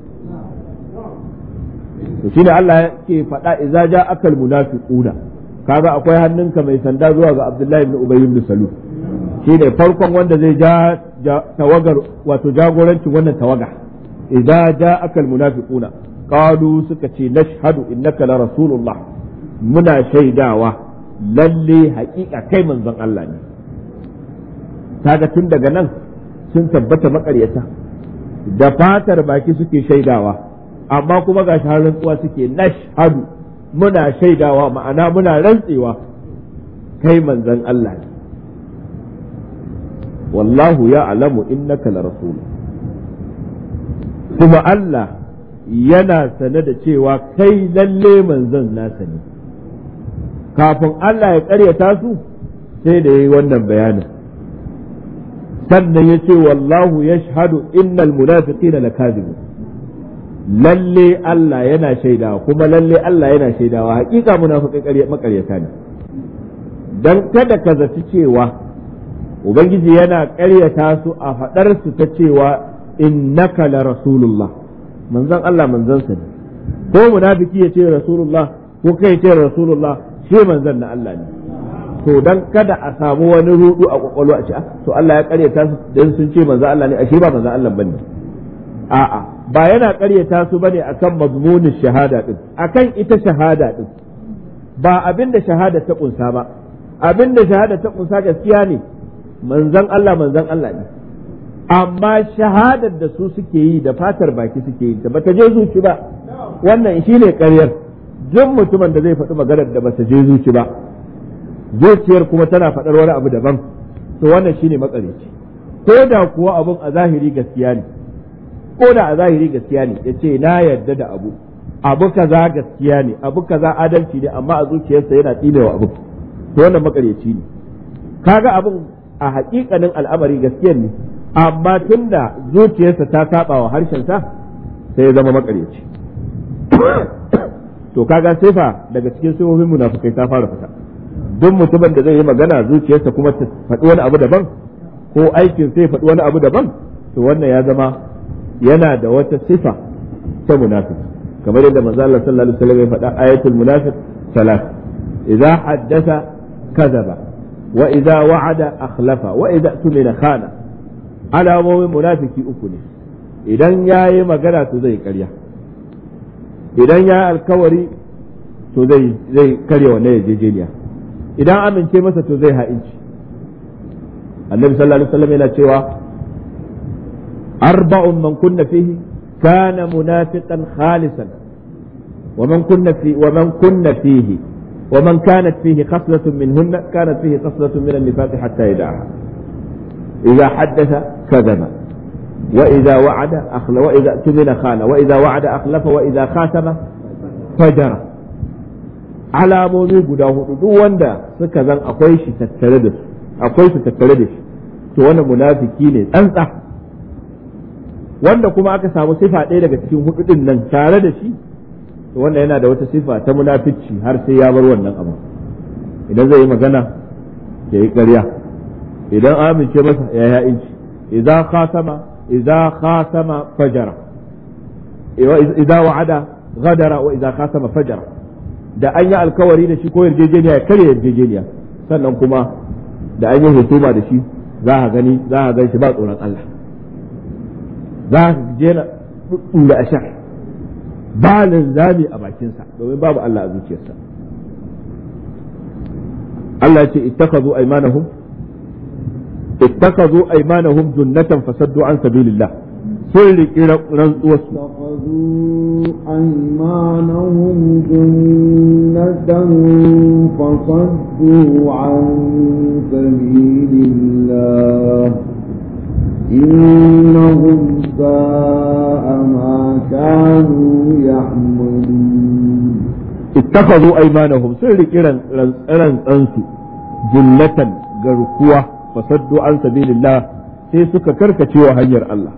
to shine Allah ya ce faɗa idza ja akal munafiquna kaga akwai hannunka mai sanda zuwa ga Abdullahi ibn Ubay ibn Salul shine farkon wanda zai ja tawagar wato jagorancin wannan tawaga idza ja akal munafiquna qalu suka ce nashhadu innaka la rasulullah muna shaidawa lalle haƙiƙa kai manzon Allah ne kaga tun daga nan sun tabbata maƙaryata da fatar baki suke shaidawa amma kuma ga har rantsuwa suke nashhadu muna shaidawa ma'ana muna rantsewa kai manzon Allah ne wallahu ya alamu innaka la rasul kuma Allah yana sane da cewa kai lalle manzon nasa ne kafin Allah ya ƙaryata su sai da yi wannan bayanin sannan ya ce wallahu ya shahadu innal munafiqina lakazibun lalle Allah yana shaidawa kuma lalle Allah yana shaidawa hakika munafiqai makaryata ne dan kada ka zaci cewa ubangiji yana ƙaryata su a faɗar su ta cewa innaka la rasulullah manzon Allah manzon sa ne ko munafiki ya ce rasulullah ko kai ce rasulullah shi manzon na Allah ne to dan kada a samu wani rudu a kwakwalwa a ce to Allah ya karyata su dan sun ce manzon Allah ne ashe ba manzon Allah bane a'a ba yana karyata su bane akan mazmunin shahada din akan ita shahada din ba abinda shahada ta kunsa ba abinda shahada ta kunsa gaskiya ne manzon Allah manzon Allah ne amma shahadar da su suke yi da fatar baki suke yi da bata je zuci ba wannan shine ƙaryar duk mutumin da zai faɗi maganar da bata je zuci ba zuciyar kuma tana faɗar wani abu daban to wannan shine matsalici ko da kuwa abun a zahiri gaskiya ne ko da a zahiri gaskiya ne ya ce na yarda da abu abu kaza gaskiya ne abu kaza adalci ne amma a zuciyarsa yana tsinewa abu to wannan makaryaci ne kaga abun a hakikanin al'amari gaskiyar ne amma tunda zuciyarsa ta saba wa harshensa sai ya zama makaryaci to kaga sifa daga cikin sifofin munafikai ta fara fita duk mutumin da zai yi magana zuciyarsa kuma ta faɗi wani abu daban ko aikin sai faɗi wani abu daban to wannan ya zama yana da wata sifa ta munafik kamar yadda manzo Allah sallallahu alaihi wasallam ya faɗa ayatul munafiq salat idza haddatha kadhaba wa idza wa'ada akhlafa wa idza tumina khana alamomin munafiki uku ne idan yayi magana to zai karya idan ya alkawari to zai zai karya wannan yarjejeniya idan amince masa to zai ha'inci annabi sallallahu alaihi wasallam yana cewa arba'un man kunna fihi kana munafiqan khalisan wa man kunna fi wa man kunna fihi wa man kanat fihi khaslatun minhunna kanat fihi khaslatun min an-nifaq hatta yad'aha idha haddatha kadhaba wa idha wa'ada akhla wa idha tumina khana wa idha wa'ada akhlafa wa idha khatama fajara alamomi guda hudu duk wanda suka zan akwai shi tattare da su akwai su tattare da shi to wannan munafiki ne tsantsa wanda kuma aka samu sifa ɗaya daga cikin hudu din nan tare da shi to wannan yana da wata sifa ta munafici har sai ya bar wannan abu idan zai yi magana ya yi ƙarya idan amince masa ya yi inci idan khatama idan khatama fajara idan wa'ada غدر وإذا خاتم فجر da an yi alkawari da shi ko yarjejeniya ya karya yarjejeniya sannan kuma da an yi husuma da shi za a gani za a gan shi ba tsoron Allah za a je na da ashar ba linzami a bakinsa domin babu Allah a zuciyarsa Allah ce ittakazu aymanahum ittakazu aymanahum junnatan fasaddu an sabilillah sun riƙi rantsuwarsu اتخذوا أيمانهم جنة فصدوا عن سبيل الله إنهم ساء ما كانوا يحملون اتخذوا أيمانهم سر كيران أنسو جنة غرقوة فصدوا عن سبيل الله sai suka karkace wa hanyar Allah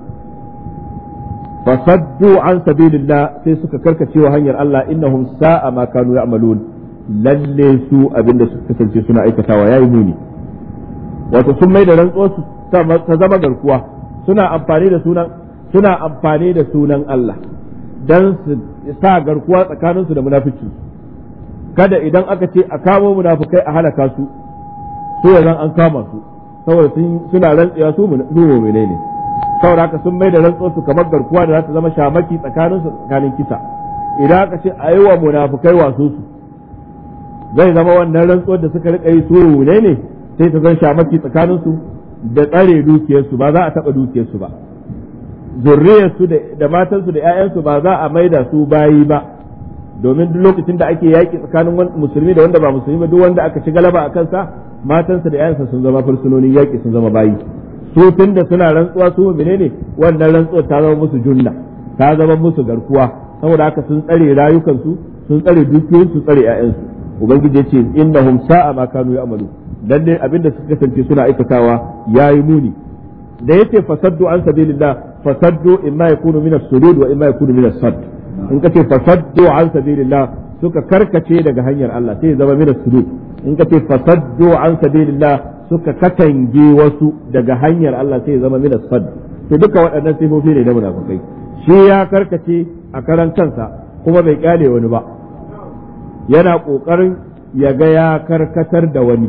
fasaddu an sabilillah sai suka karkace wa hanyar Allah innahum sa'a ma kanu ya'malun lalle su abinda suka kasance suna aikatawa yayi muni wato sun mai da rantsuwar su ta zama garkuwa suna amfani da sunan suna amfani da sunan Allah dan su sa garkuwa tsakaninsu da munafici kada idan aka ce a kamo munafukai a halaka su so yanzu an kama su saboda suna rantsewa su mu'mine ne saboda haka sun mai da rantsuwarsu kamar garkuwa da za ta zama shamaki tsakanin su tsakanin kisa idan aka ce a yi wa munafukai wasu su zai zama wannan rantsuwar da suka rika yi su ne ne sai ta zan shamaki tsakanin su da tsare dukiyarsu ba za a taba dukiyarsu ba zurriyarsu da matansu da 'ya'yansu ba za a maida su bayi ba domin duk lokacin da ake yaƙi tsakanin musulmi da wanda ba musulmi ba duk wanda aka ci galaba a kansa matansa da 'ya'yansa sun zama fursunonin yaƙi sun zama bayi su tun da suna rantsuwa su menene wannan rantsuwa ta zama musu junna ta zama musu garkuwa saboda haka sun tsare rayukansu sun tsare dukiyoyin su tsare ƴaƴansu ubangiji yace innahum sa'a ma kanu ya'malu dan dai abinda suka kasance suna aikatawa yayi muni da yace fasaddu an sabilillah fasaddu imma yakunu min as-sudud wa imma yakunu min as-sadd in kace fasaddu an sabilillah suka karkace daga hanyar Allah sai ya zama min as-sudud in kace fasaddu an sabilillah suka katange wasu daga hanyar Allah sai ya zama min sad to duka waɗannan sifofi ne na munafikai shi ya karkace a karan kansa kuma bai kyale wani ba yana kokarin ya ga ya karkatar da wani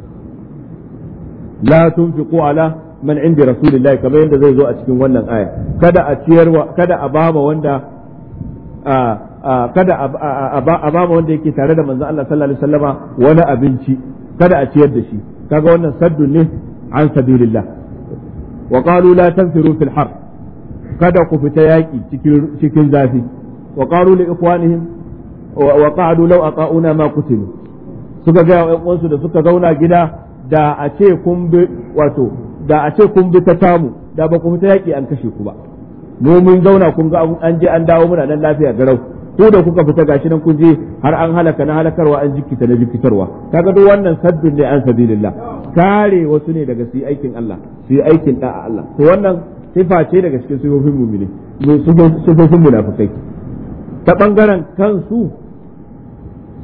la tunfiqu ala man indi rasulillahi kamar yadda zai zo a cikin wannan aya kada a ciyarwa kada a bama wanda kada a bama wanda yake tare da manzo Allah sallallahu alaihi wasallama wani abinci kada a ciyar da shi kaga wannan saddun ne an sabilillah wa qalu la tanfiru fil har kada ku fita yaki cikin cikin zafi wa qalu li ikhwanihim wa qa'du law aqauna ma qutilu suka ga ƴan uwansu da suka zauna gida da a ce kun bi wato da a ce kun bi ta tamu da ba ku fita yaki an kashe ku ba mu mun zauna kun ga an je an dawo muna nan lafiya garau ko da kuka fita gashi nan kun je har an halaka na halakarwa an jikita na jikitarwa kaga duk wannan saddun ne an sabilillah kare wasu ne daga su yi aikin Allah su yi aikin da'a Allah to wannan sifa ce daga cikin sifofin mu'mini sifofin munafikai ta bangaren kansu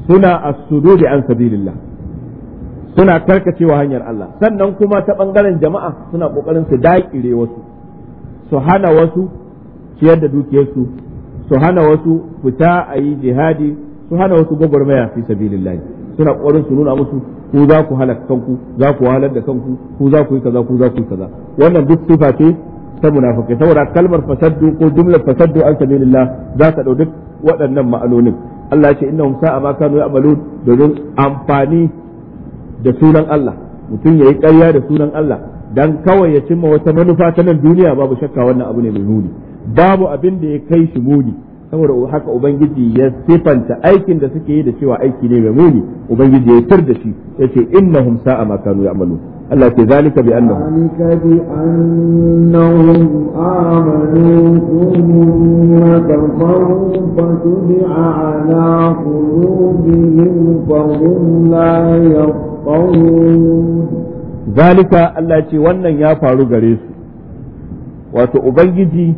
suna as-sududi an sabilillah suna karkacewa hanyar Allah sannan kuma ta bangaren jama'a suna kokarin su daƙire wasu su hana wasu ciyar da dukiyarsu su hana wasu fita a yi jihadi su hana wasu gwagwarmaya fi sabilillah suna kokarin su nuna musu ku za ku halaka kanku za ku wahalar da kanku ku za ku yi kaza ku za ku yi kaza wannan duk sifa ce ta munafikai saboda kalmar fasaddu ko jumlar fasaddu an sabilillah za ta dau duk waɗannan ma'anonin Allah ya ce innahum sa'a ma kanu ya'malun domin amfani da sunan Allah mutum yayi ƙarya da sunan Allah dan kawai ya cimma wata manufa ta nan duniya babu shakka wannan abu ne mai muni babu abin da ya kai shi muni saboda haka ubangiji ya sifanta aikin da suke yi da cewa aiki ne mai muni ubangiji ya tar da shi yace innahum sa'a ma kanu ya'malun Allah ke zalika bi annahum ذلك بأنهم آمنوا ثم كفروا فتبع على قلوبهم فهم لا يفقهون zalika Allah ce wannan ya faru gare su wato ubangiji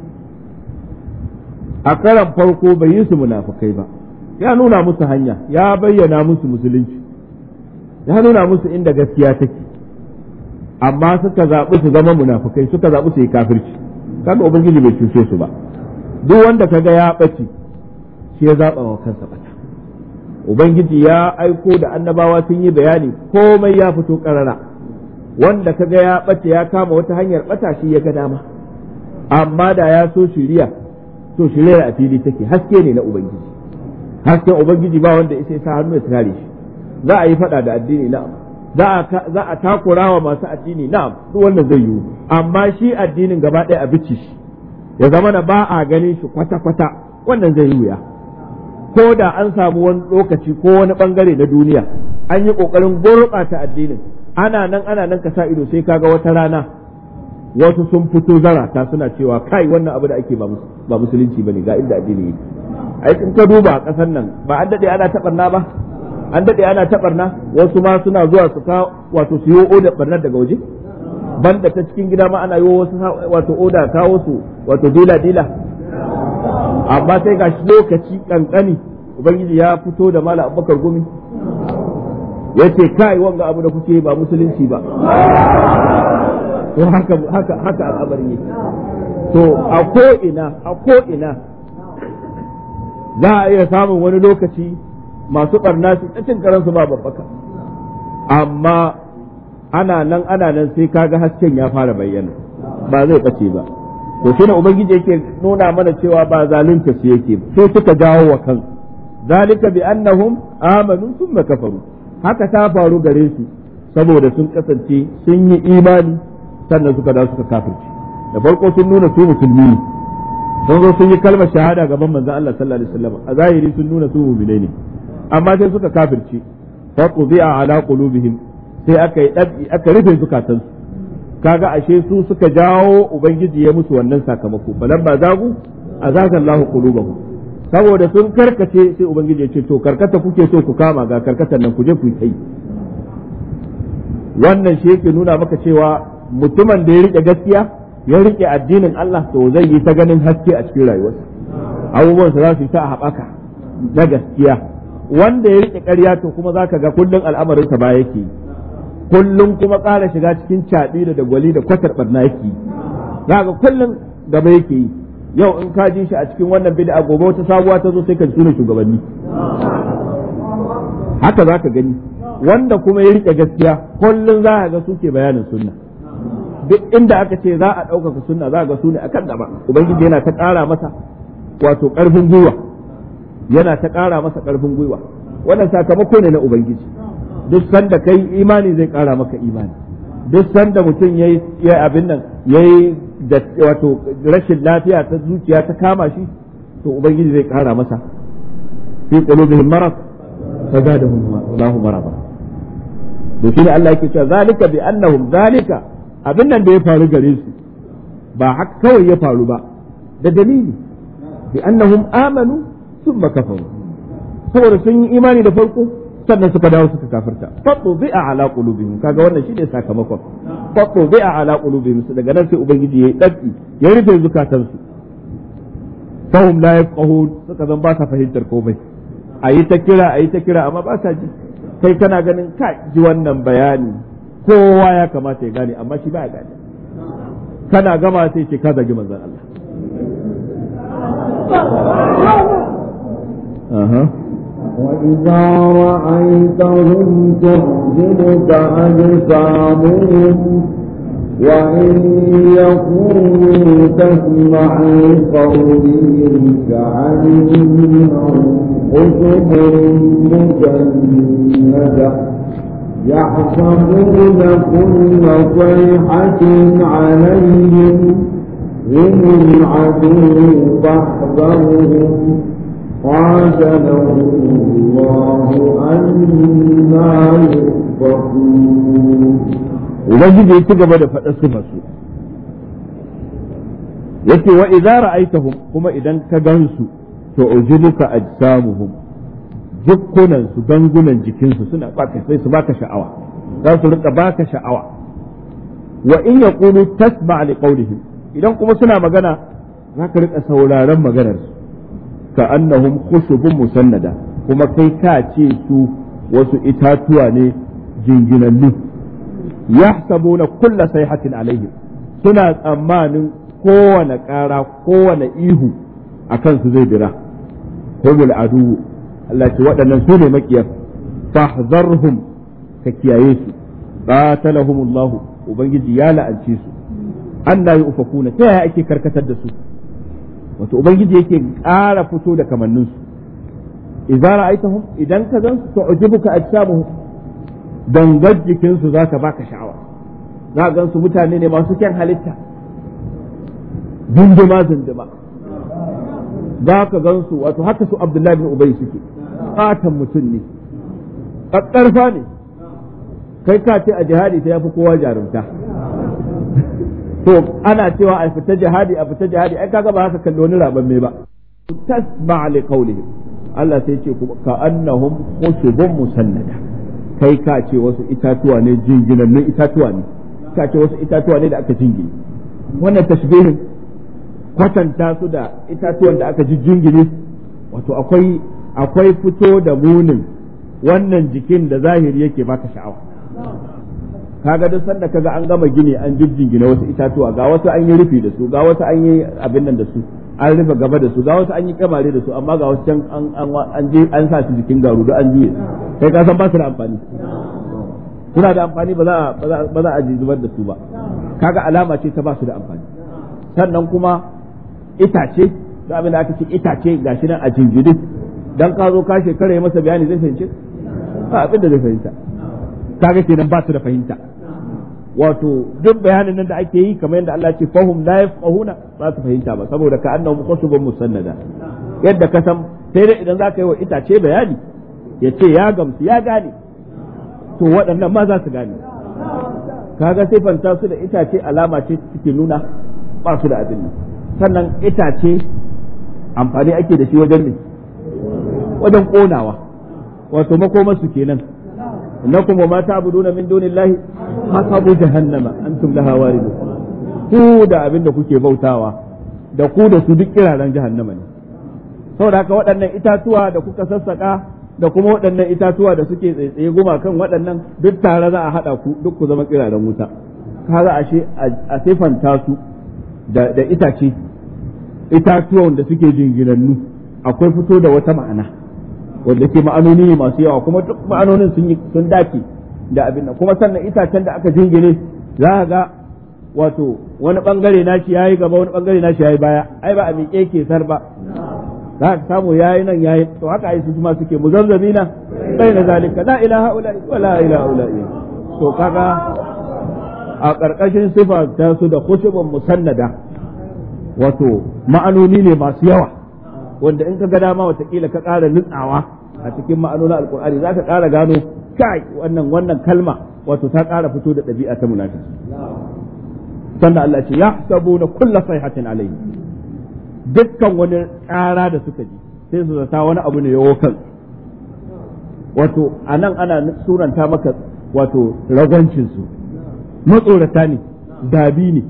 a karan farko bai yi su munafukai ba ya nuna musu hanya ya bayyana musu musulunci ya nuna musu inda gaskiya take amma suka zaɓi su zama munafukai suka zaɓi su yi kafirci kaga ubangiji bai cuce su ba duk wanda kaga ya ɓace shi ya zaɓa wa kansa ɓata ubangiji ya aiko da annabawa sun yi bayani komai ya fito ƙarara wanda kaga ya ɓace ya kama wata hanyar ɓata shi ya ga dama amma da ya so shiriya to shirya a fili take haske ne na ubangiji hasken ubangiji ba wanda isa sa hannu ya kare shi za a yi fada da addini na'am za a takura wa masu addini na'am duk wannan zai yiwu amma shi addinin gaba ɗaya a bici shi ya zama na ba a ganin shi kwata-kwata wannan zai yi wuya ko da an samu wani lokaci ko wani bangare na duniya an yi ƙoƙarin gurɓata addinin ana nan ana nan ka sa ido sai kaga wata rana wasu sun fito zarata suna cewa kai wannan abu da ake ba musulunci bane ga inda addini yake ai in ka duba a ƙasar nan ba an dade ana tabarna ba an dade ana tabarna wasu ma suna zuwa su ka wato su yi oda barnar daga waje banda ta cikin gida ma ana yi wasu wato oda kawo su wato dila dila amma sai ga lokaci kankani ubangiji ya fito da mala abubakar gumi yace kai wanga abu da kuke ba musulunci ba to haka haka haka al'amari yake to a ko ina a ko ina za a iya samun wani lokaci masu barna su cin karansu ba babbaka amma ana nan ana nan sai kaga hasken ya fara bayyana ba zai bace ba to shi ne ubangiji yake nuna mana cewa ba zalunta su yake sai suka jawo wa kansu zalika bi annahum amanu thumma kafaru haka ta faru gare su saboda sun kasance sun yi imani sannan suka dawo suka kafirci da farko sun nuna su musulmi ne sun zo sun yi kalmar shahada gaban manzon Allah sallallahu alaihi wasallam a zahiri sun nuna su mu'minai ne amma sai suka kafirci fa qudi'a ala qulubihim sai aka yi dabi aka rufe zukatansu kaga ashe su suka jawo ubangiji ya musu wannan sakamako balan ba zagu azaga Allah qulubahum saboda sun karkace sai ubangiji ya ce to karkata kuke so ku kama ga karkatar nan ku je ku yi wannan shi yake nuna maka cewa mutumin da ya rike gaskiya ya rike addinin Allah to zai yi ta ganin haske a cikin rayuwarsa abubuwansa za su yi ta a haɓaka na gaskiya wanda ya rike ƙarya to kuma za ka ga kullum al'amarinsa ba yake yi kullum kuma ƙara shiga cikin caɗi da dagwali da kwatar ɓarna yake yi za ga kullum gaba yake yi yau in ka ji shi a cikin wannan bid'a gobe wata sabuwa ta zo sai ka tuna shugabanni haka za ka gani wanda kuma ya rike gaskiya kullum za ka ga suke bayanin sunna duk inda aka ce za a ɗaukaka sunna za ga su ne akan gaba ubangiji yana ta ƙara masa wato ƙarfin gwiwa yana ta ƙara masa ƙarfin gwiwa wannan sakamako ne na ubangiji duk sanda kai imani zai ƙara maka imani duk sanda mutum ya yi abin nan ya yi da wato rashin lafiya ta zuciya ta kama shi to ubangiji zai ƙara masa fi qulubihim marad fazadahum Allahu marada to shine Allah yake cewa zalika bi annahum zalika abin nan da ya faru gare su ba haka kawai ya faru ba da dalili bi annahum amanu thumma kafaru saboda sun yi imani da farko sannan suka dawo suka kafirta fatu bi'a ala qulubihim kaga wannan shine sakamakon fatu bi'a ala qulubihim daga nan sai ubangiji yayi daddi ya rufe zukatansu fahum la yafqahun suka zan ba sa fahimtar komai a yi ta kira a yi ta kira amma ba sa ji kai kana ganin ka ji wannan bayani kowa ya kamata ya gane amma shi ba ya gane kana gama sai ce ka zagi manzon Allah Aha. وإذا رأيتهم تعجبك أجسامهم وإن يقولوا تسمع لقولهم كأنهم خشب مسندة يحسبون كل صيحة عليهم هم العدو فاحذرهم قاتلهم الله أنا يؤفكون ubangiji ya ci gaba da faɗa su masu yace wa idza ra'aytahum kuma idan ka gansu to ujibuka ajsamuhum jukkunan su gangunan jikinsu suna baka sai su baka sha'awa za su rika baka sha'awa wa in yaqulu tasma' li qawlihim idan kuma suna magana za ka rika sauraron maganar su ka annahum khushubun musannada kuma kai ka ce su wasu itatuwa ne jinginannu yahsabuna kulla sayhatin alaihim suna tsammanin kowane ƙara kowane ihu a kansu zai dira humul adu Allah ce waɗannan su ne makiyar fahzarhum ka kiyaye su qatalahumullah ubangiji ya la'ance su anna yufakuna ta yaya ake karkatar da su wato ubangiji yake ƙara fito da kamannin su idza ra'aytahum idan ka zan su tu'jibuka ajsamuhum dangar jikinsu za ka baka sha'awa za gan su mutane ne masu kyan halitta zunduma zunduma za ka gan su wato haka su abdullahi bin ubay suke katon mutum ne ƙaƙƙarfa ne kai ka ce a jihadi ta yafi kowa jarumta to ana cewa a fita jihadi a fita jihadi ai kaga ba haka kalli wani raban ba tasma li qawlihim Allah sai ce ka annahum khushubun musannada kai ka ce wasu itatuwa ne jinginannun itatuwa ne ka ce wasu itatuwa ne da aka jingine wannan tashbihin kwatanta su da itatuwan da aka ji jingine wato akwai akwai fito da munin wannan jikin da zahiri yake baka sha'awa kaga duk sanda kaga an gama gini an jingine wasu itatuwa ga wasu an yi rufi da su ga wasu an yi abin nan da su an rufe gaba da su ga wasu an yi kamare da su amma ga wasu can an je an sa su jikin garu da an juye kai ka san ba su da amfani suna da amfani ba za ba za a ji zubar da su ba kaga alama ce ta ba su da amfani sannan kuma itace da abin da aka ce itace gashi nan a jinjiri dan ka zo ka shekara masa bayani zai fahimci ba abin da zai fahimta kaga kenan ba su da fahimta wato duk bayanin nan da ake yi kamar yadda Allah ce fahum la yafqahuna ba su fahimta ba saboda ka annahum khusubun musannada yadda ka san sai dai idan zaka yi wa itace bayani ya ce ya gamsu ya gane to waɗannan ma za su gane kaga sifanta su da itace alama ce suke nuna ba su da abin nan sannan itace amfani ake da shi wajen ne wajen konawa wato makomarsu kenan innakum wa ma ta'buduna min dunillahi hasabu jahannama antum laha waridun ku da abin da kuke bautawa da ku da su duk kiraren jahannama ne saboda haka waɗannan itatuwa da kuka sassaka da kuma waɗannan itatuwa da suke tsaitsaye gumakan waɗannan duk tare za a haɗa ku duk ku zama kiraren wuta kaga ashe a sifanta su da itace itatuwan da suke jinginannu akwai fito da wata ma'ana wanda ke ma'anoni ne masu yawa kuma duk ma'anonin sun yi sun dace da abin nan kuma sannan itacen da aka jingine za ka ga wato wani bangare nashi yayi gaba wani bangare nashi yayi baya ai ba a miƙe ke sar ba za ka samu yayi nan yayi to haka ai su kuma suke muzazzabina bayna zalika la ilaha illa wa la ilaha illa to kaga a ƙarƙashin sifa ta su da khushubun musannada wato ma'anoni ne masu yawa wanda in ka ga dama watakila ka ƙara nutsawa a cikin ma'anonin alkur'ani za ka ƙara gano kai wannan wannan kalma wato ta ƙara fito da ɗabi'a ta munafiki sannan Allah ce ya sabu na kulla sayhatin alayhi dukkan wani ƙara da suka ji sai su zata wani abu ne yawo kan wato anan ana suranta maka wato ragwancin su matsorata ne dabi ne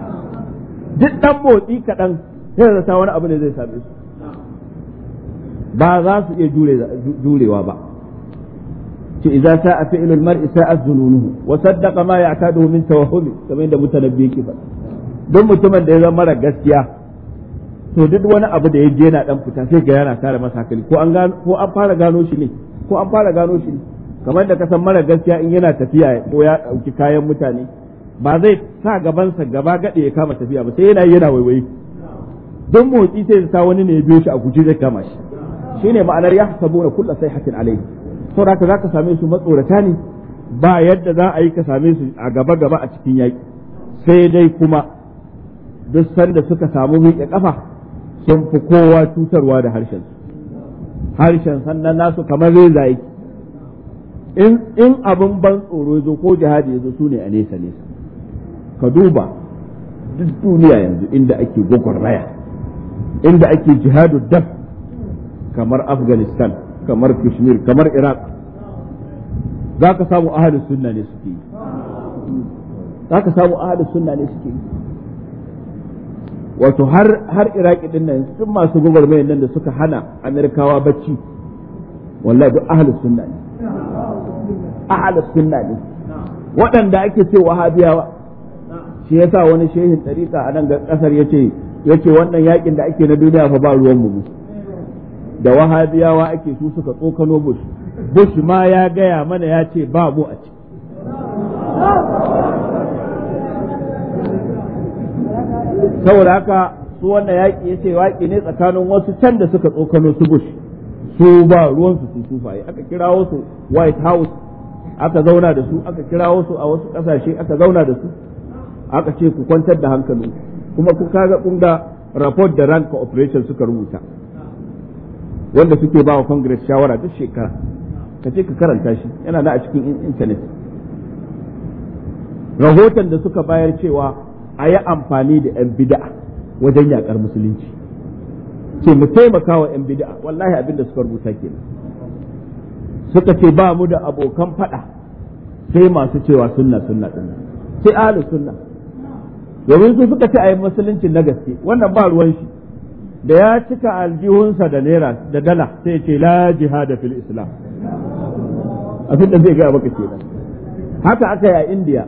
duk ɗan motsi kaɗan sai zata wani abu ne zai same su ba za su iya jurewa ba ce idza sa'a fi'lul mar'i sa'a zununuhu wa saddaqa ma ya'taduhu min tawahhumi kamar yadda mutanabbi yake faɗa don mutumin da ya zama mara gaskiya to duk wani abu da ya je yana dan fita sai ga yana kare masa hankali ko an gano ko an fara gano shi ne ko an fara gano shi ne kamar da kasan mara gaskiya in yana tafiya ko ya dauki kayan mutane ba zai sa gabansa gaba gade ya kama tafiya ba sai yana yana waiwayi don motsi sai sa wani ne ya biyo shi a guje zai kama shi shine ma'anar yahsabuna kullu sayhatin alayhi saboda haka zaka same su matsorata ne ba yadda za a yi ka same su a gaba gaba a cikin yaki sai dai kuma duk sanda suka samu miƙe kafa sun fi kowa cutarwa da harshen harshen sannan nasu kamar reza yake in in abin ban tsoro zo ko jihadi ya zo su ne a nesa nesa ka duba duk duniya yanzu inda ake gwagwarmaya inda ake jihadu daf kamar afghanistan kamar kashmir kamar iraq za ka samu ahalus sunna ne suke yi za ka samu ahalus sunna ne suke yi wato har har iraki din nan sun masu gwagwarmayar nan da suka hana amerikawa bacci wallahi duk ahalus sunna ne ahalus sunna ne waɗanda ake ce wahabiyawa shi yasa wani shehin ɗariƙa a nan ƙasar yace yace wannan yakin da ake na duniya fa ba ruwan mu da wahabiyawa ake su suka tsokano bush bush ma ya gaya mana ya ce ba mu a ciki saboda haka su wannan yaƙi ya ce yaƙi ne tsakanin wasu can da suka tsokano su bush su ba ruwansu su sufaye aka kirawo su white house aka zauna da su aka kirawo su a wasu ƙasashe aka zauna da su aka ce ku kwantar da hankali kuma ku kaga kun ga report da rank operation suka rubuta wanda suke ba wa congress shawara duk shekara ka ce ka karanta shi yana da a cikin intanet rahoton da suka bayar cewa a yi amfani da 'yan bida'a wajen yakar musulunci ce mu taimaka wa 'yan bida'a wallahi abin da suka rubuta kenan suka ce ba mu da abokan fada sai masu cewa sunna sunna din sai ahlu sunna domin su suka ce a yi musulunci na gaske wannan ba ruwan shi da ya cika aljihunsa da naira da dala sai ce la jihada fil islam abin da zai gaya maka kenan haka aka yi a indiya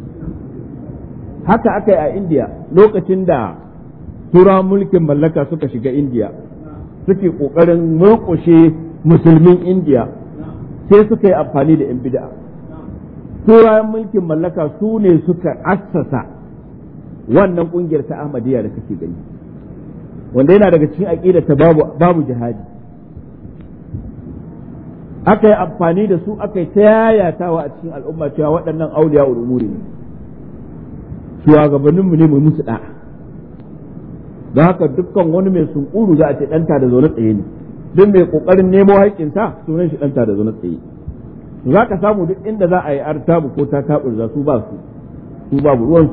haka aka yi a indiya lokacin da turawan mulkin mallaka suka shiga indiya suke kokarin murƙushe musulmin indiya sai suka yi amfani da yan bid'a turawan mulkin mallaka su ne suka assasa wannan kungiyar ta ahmadiyya da kake gani wanda yana daga cikin aqida ta babu babu jihadi aka yi amfani da su aka yi ta yayatawa a cikin al'umma cewa waɗannan auliya umuri ne shugabanninmu ne mu musu da'a don haka dukkan wani mai sunkuru za a ce ɗanta da zaune tsaye ne duk mai ƙoƙarin nemo haƙƙinsa sunan shi ɗanta da zaune tsaye za ka samu duk inda za a yi artabu ko ta taɓurza su ba su su babu ruwansu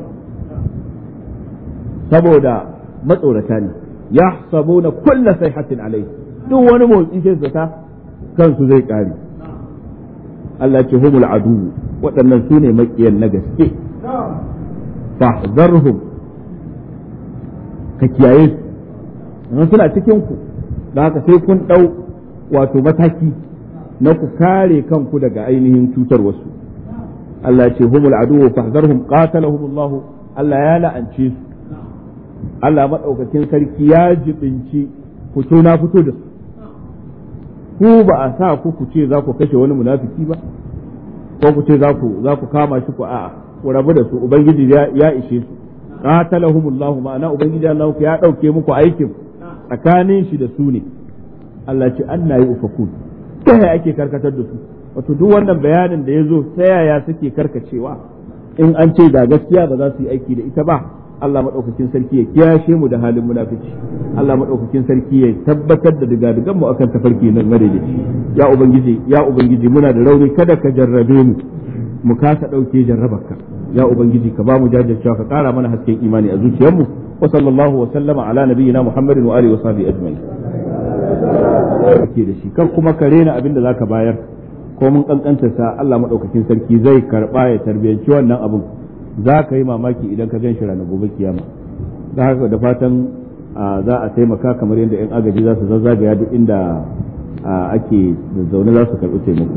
saboda matsorata ne ya sabo na kulla sai hatin alai duk wani motsi sai zata kansu zai ƙare Allah ce humul adu waɗannan su ne maƙiyan na gaske fahzarhum ka kiyaye su suna cikin ku da haka sai kun ɗau wato mataki na ku kare kanku daga ainihin cutar wasu Allah ce humul adu fahzarhum qatalahum Allah Allah ya la'ance su Allah madaukakin sarki ya jibinci fito na fito da su ku ba a sa ku ku ce za ku kashe wani munafiki ba ko ku ce za ku za ku kama shi ku a'a ku rabu da su ubangiji ya ishe su qatalahumullahu ma'ana ubangiji Allah ya dauke muku aikin tsakanin shi da su ne Allah ce anna yi ufakun ta yaya ake karkatar da su wato duk wannan bayanin da ya zo ta yaya suke karkacewa in an ce da gaskiya ba za su yi aiki da ita ba Allah madaukakin sarki ya kiyashe mu da halin munafici Allah madaukakin sarki ya tabbatar da digadigan mu akan tafarki nan madaidaici ya ubangiji ya ubangiji muna da rauni kada ka jarrabe mu mu kasa dauke jarrabarka ya ubangiji ka ba mu jajircewa ka kara mana hasken imani a zuciyarmu wa sallallahu wa sallama ala nabiyyina muhammadin wa alihi wa sahbihi ajma'in ke da shi kan kuma ka rena abin da zaka bayar ko mun kankanta sa Allah madaukakin sarki zai karba ya tarbiyanci wannan abin za ka yi mamaki idan ka gan shi ranar gobe kiyama da haka da fatan za a taimaka kamar yadda 'yan agaji za su zazzagaya duk inda ake zaune za su karɓi taimako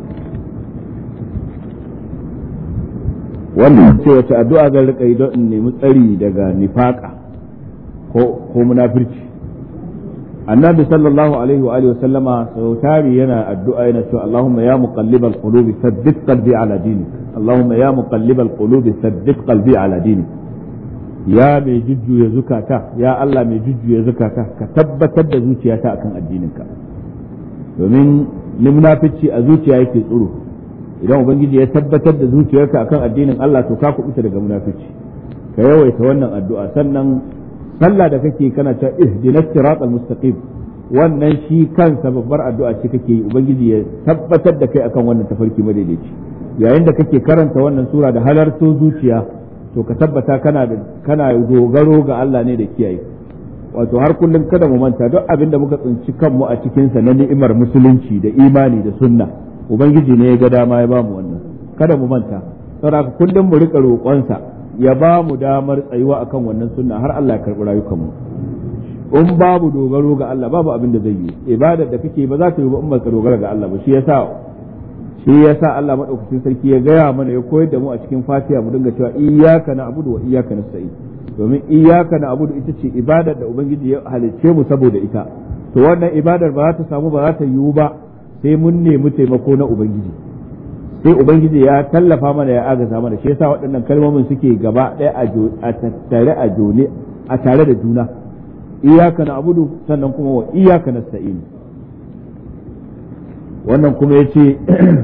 wannan ce wace addu'a zan rika yi don in nemi tsari daga nifaka ko munafirci annabi sallallahu alaihi wa alihi sallama sau tari yana addu'a yana cewa Allahumma ya muqallibal qulubi thabbit qalbi ala dinik Allahumma ya muqallibal qulubi thabbit qalbi ala dinik ya mai jujjuya zukata ya Allah mai jujjuya zukata ka tabbatar da zuciyata akan addininka domin munafici a zuciya yake tsoro idan ubangiji ya tabbatar da zuciyarka akan addinin Allah to ka kubuta daga munafici ka yawaita wannan addu'a sannan sallah da kake kana ta ihdinas siratal mustaqim wannan shi kansa babbar addu'a ce kake yi ubangiji ya tabbatar da kai akan wannan tafarki madaidaici yayin da kake karanta wannan sura da halarto zuciya to ka tabbata kana da kana dogaro ga Allah ne da kiyaye wato har kullum kada mu manta duk abin da muka tsinci kanmu a cikin sa na ni'imar musulunci da imani da sunna ubangiji ne ya ga dama ya bamu wannan kada mu manta saboda kullum mu rika roƙonsa ya ba mu damar tsayuwa akan wannan sunna har Allah ya karɓi rayukanmu in babu dogaro ga Allah babu abin da zai yi ibadar da kake ba za ta yi ba in ba ka dogara ga Allah ba shi yasa shi yasa Allah madaukakin sarki ya gaya mana ya koyar da mu a cikin Fatiha mu dinga cewa iyyaka na'budu wa iyyaka nasta'in domin iyyaka na'budu ita ce ibadar da ubangiji ya halicce mu saboda ita to wannan ibadar ba za ta samu ba za ta yiwu ba sai mun nemi taimako na ubangiji sai ubangiji ya tallafa mana ya agaza mana shi yasa waɗannan kalmomin suke gaba ɗaya a tattare a jone a tare da juna iyaka na abudu sannan kuma wa iyaka na sa'in wannan kuma ya ce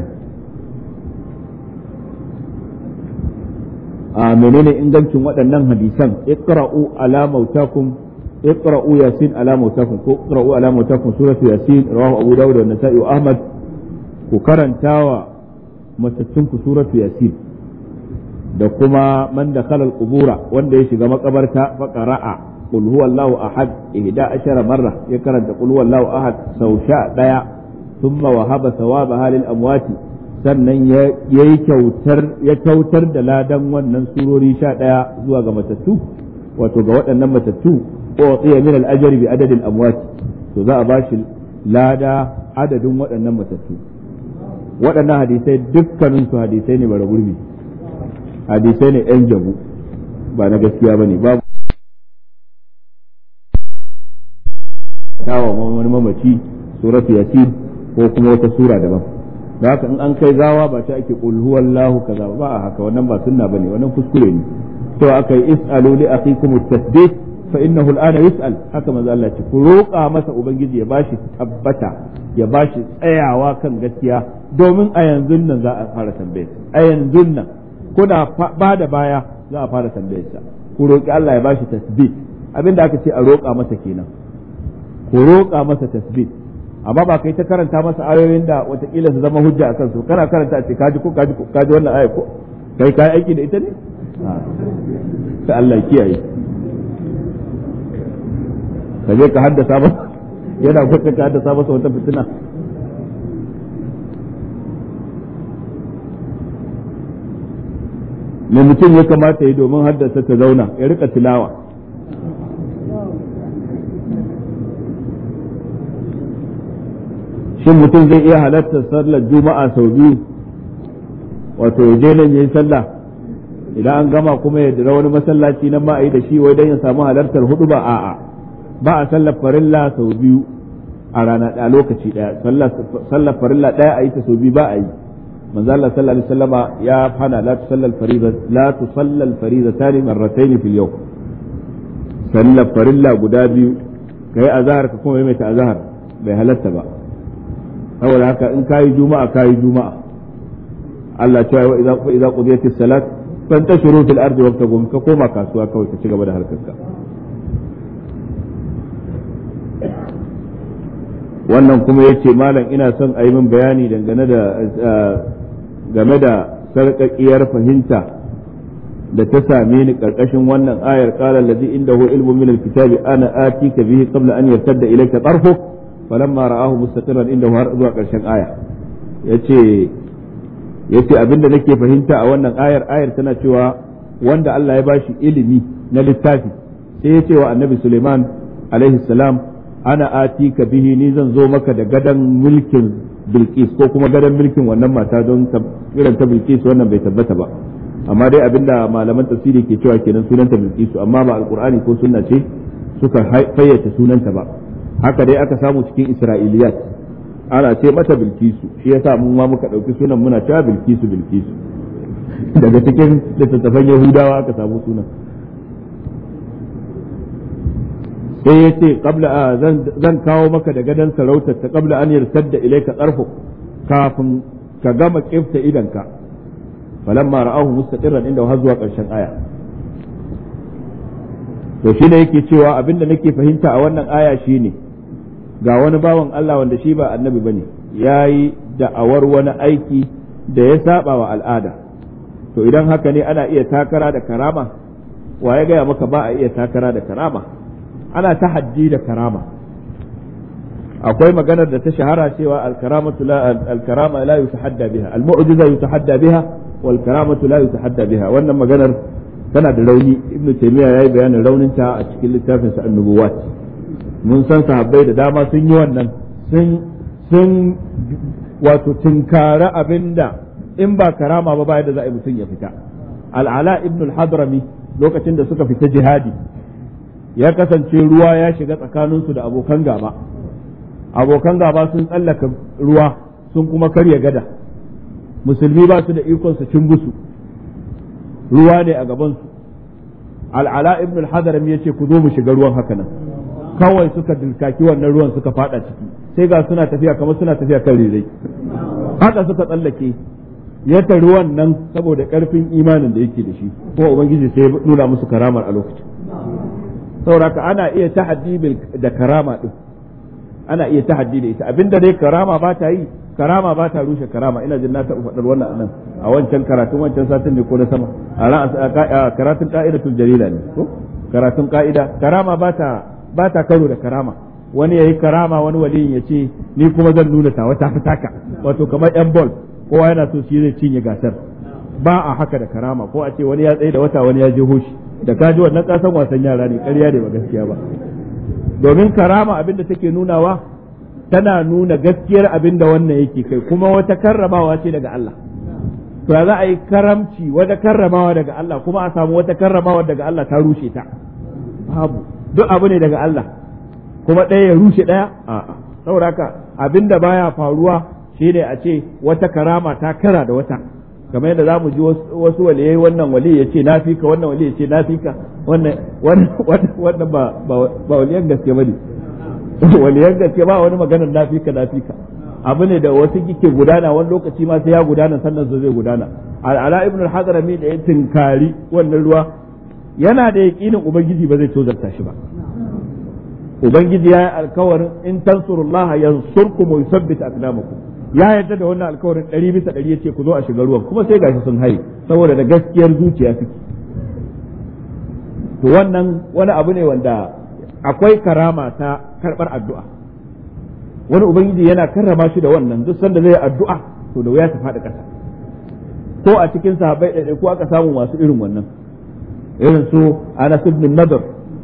a menene ingancin waɗannan hadisan iqra'u ala mautakum iqra'u yasin ala mautakum ko iqra'u ala mautakum suratu yasin rawahu abu dawud wa nasa'i wa ahmad ku karantawa matattunku suratu yasin da kuma man da khalal qubura wanda ya shiga makabarta fa qara'a qul huwallahu ahad ihda ashara marra ya karanta qul huwallahu ahad sau sha daya thumma wahaba thawabaha lil amwati sannan ya yi kyautar ya kyautar da ladan wannan surori sha daya zuwa ga matattu wato ga waɗannan matattu ko tsiya min al ajri bi adadil amwati to za a bashi lada adadin waɗannan matattu waɗannan hadisai dukkanin su hadisai ne bara gurbi hadisai ne yan jabu ba na gaskiya ba ne babu dawa wani mamaci suratu yasin ko kuma wata sura daban da haka in an kai gawa ba ta ake qul huwallahu kaza ba a haka wannan ba sunna bane wannan kuskure ne to aka yi is'alu li akhikum at-tasbih fa innahu al-ana yus'al haka manzo Allah ce ku roƙa masa ubangiji ya bashi tabbata ya bashi tsayawa kan gaskiya domin a yanzu nan za a fara tambayar a yanzu nan kuna ba da baya za a fara tambayar sa ku roƙi Allah ya bashi tasbih abinda aka ce a roƙa masa kenan ku roƙa masa tasbih amma ba kai ta karanta masa ayoyin da watakila su zama hujja a kansu kana karanta a ce kaji ko kaji ko kaji wannan aya ko kai kai aiki da ita ne sai Allah kiyaye ka je ka haddasa ba yana kwata ka haddasa masa wata fitina me mutum ya kamata yi domin haddasa ta zauna ya rika tilawa shin mutum zai iya halartar sallar juma'a sau biyu wato ya je nan yayi sallah idan an gama kuma ya dira wani masallaci nan ma a yi da shi wai dan ya samu halartar hudu ba a'a ba a sallar farilla sau biyu a rana a lokaci daya sallar farilla daya a yi ta sau biyu ba a yi manzo Allah sallallahu alaihi wasallama ya hana la tusallal fariza la tusallal fariza tani marratayn fil yawm sallar farilla guda biyu kai azhar ka kuma mai ta azhar bai halatta ba saboda haka in kayi juma'a kayi juma'a Allah cewa wa idza wa idza qudiyatis salat fantashiru fil ardi wabtagu ka koma kasuwa kawai ka ci gaba da harkarka wannan kuma yace malam ina son a yi min bayani dangane da game da sarƙaƙiyar fahimta da ta same ni karkashin wannan ayar qala allazi indahu ilmu min alkitabi ana atika bihi qabla an yartadda ilayka tarfuk falamma ra'ahu mustaqiran indahu har zuwa karshen aya yace yace abinda nake fahimta a wannan ayar ayar tana cewa wanda Allah ya bashi ilimi na littafi sai ya ce wa annabi Suleiman alaihi salam ana atika bihi ni zan zo maka da gadan mulkin Bilkis ko kuma gadan mulkin wannan mata don irin ta Bilkis wannan bai tabbata ba amma dai abinda malaman tafsiri ke cewa kenan sunanta Bilkis amma ba alqur'ani ko sunna ce suka fayyace sunanta ba haka dai aka samu cikin Isra'iliyat ana ce mata Bilkisu shi yasa mun ma muka dauki sunan muna cewa Bilkisu Bilkisu daga cikin littattafan Yahudawa aka samu sunan sai ya ce zan kawo maka da gadon sarautar ta kabla an yarsadda ilaika tsarfu kafin ka gama kifta idanka falamma ra'ahu mustaqirran inda har zuwa karshen aya to shi ne yake cewa abinda nake fahimta a wannan aya shine ga wani bawan Allah wanda shi ba annabi bane yayi da'awar wani aiki da ya saba wa al'ada to idan haka ne ana iya takara da karama wa ya gaya maka ba a iya takara da karama ana tahaddi da karama akwai maganar da ta shahara cewa al-karamatu la al-karama la yutahadda biha al-mu'jiza yutahadda biha wal karamatu la yutahadda biha wannan maganar tana da rauni ibnu taymiya yayi bayanin raunin ta a cikin littafin sa an-nubuwat mun san sahabbai da dama sun yi wannan sun sun wato tinkara abinda in ba karama ba bayan da za a yi mutum ya fita al'ala ibn al-hadrami lokacin da suka fita jihadi ya kasance ruwa ya shiga tsakaninsu da abokan gaba abokan gaba sun tsallaka ruwa sun kuma karya gada musulmi ba su da ikon su cin busu ruwa ne a gabansu al'ala ibn al-hadrami ya ce ku zo mu shiga ruwan haka nan kawai suka dilkaki wannan ruwan suka fada ciki sai ga suna tafiya kamar suna tafiya kan rirai haka suka tsallake ya tari wannan saboda karfin imanin da yake da shi kuma ubangiji sai ya nuna musu karamar a lokacin saboda ana iya tahaddi da karama din ana iya tahaddi da ita abinda dai karama ba ta yi karama ba ta rushe karama ina jin na taɓa faɗar wannan anan a wancan karatun wancan satin ne ko na sama a karatun ka'idatul jalila ne ko karatun ka'ida karama ba ta ba ta karo da karama wani yayi karama wani waliyin ya ce ni kuma zan nuna ta wata fitaka wato kamar yan ball kowa yana so shi zai cinye gasar ba a haka da karama ko a ce wani ya tsaye da wata wani ya je hoshi da ka ji wannan kasan wasan yara ne ƙarya ne ba gaskiya ba domin karama abinda take nunawa tana nuna gaskiyar abinda wannan yake kai kuma wata karramawa ce daga Allah to za a yi karamci wata karramawa daga Allah kuma a samu wata karramawa daga Allah ta rushe ta babu duk abu ne daga Allah kuma ɗaya ya rushe ɗaya a'a saboda haka abinda baya faruwa shine a ce wata karama ta kara da wata kamar yadda zamu ji wasu waliyai wannan wali ya ce nafika wannan wali ya ce nafika wannan wannan ba ba waliyan gaske bane waliyan gaske ba wani maganar nafika nafika abu ne da wasu kike gudana wani lokaci ma sai ya gudana sannan zai gudana al'ala ibn al-hadrami da ya tinkari wannan ruwa yana da yaƙinin ubangiji ba zai tozarta shi ba ubangiji ya yi alkawarin in tansurullaha yansurkum wa yuthabbit aqdamakum ya yarda da wannan alkawarin ɗari bisa ɗari yace ku zo a shiga ruwan kuma sai gashi sun haye saboda da gaskiyar zuciya suke to wannan wani abu ne wanda akwai karama ta karɓar addu'a wani ubangiji yana karrama shi da wannan duk sanda zai addu'a to da wuya ta faɗi ƙasa ko a cikin sahabbai ɗaiɗai ko aka samu masu irin wannan irin su Anas ibn Nadr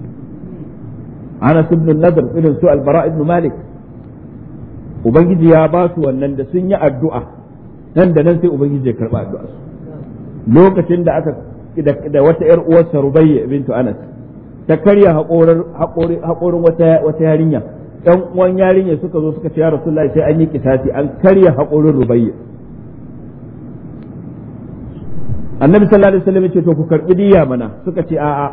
Anas ibn Nadr irin su Al-Bara ibn Malik ubangiji ya ba su wannan da sun yi addu'a nan da nan sai ubangiji ya karba addu'a su lokacin da aka da wata yar uwarsa Rubayya bintu Anas ta karya haƙorin wata wata yarinya ɗan uwan yarinya suka zo suka ce ya Rasulullahi sai an yi kisati an karya haƙorin Rubayya annabi sallallahu alaihi wasallam ya ce to ku karbi diya mana suka ce a'a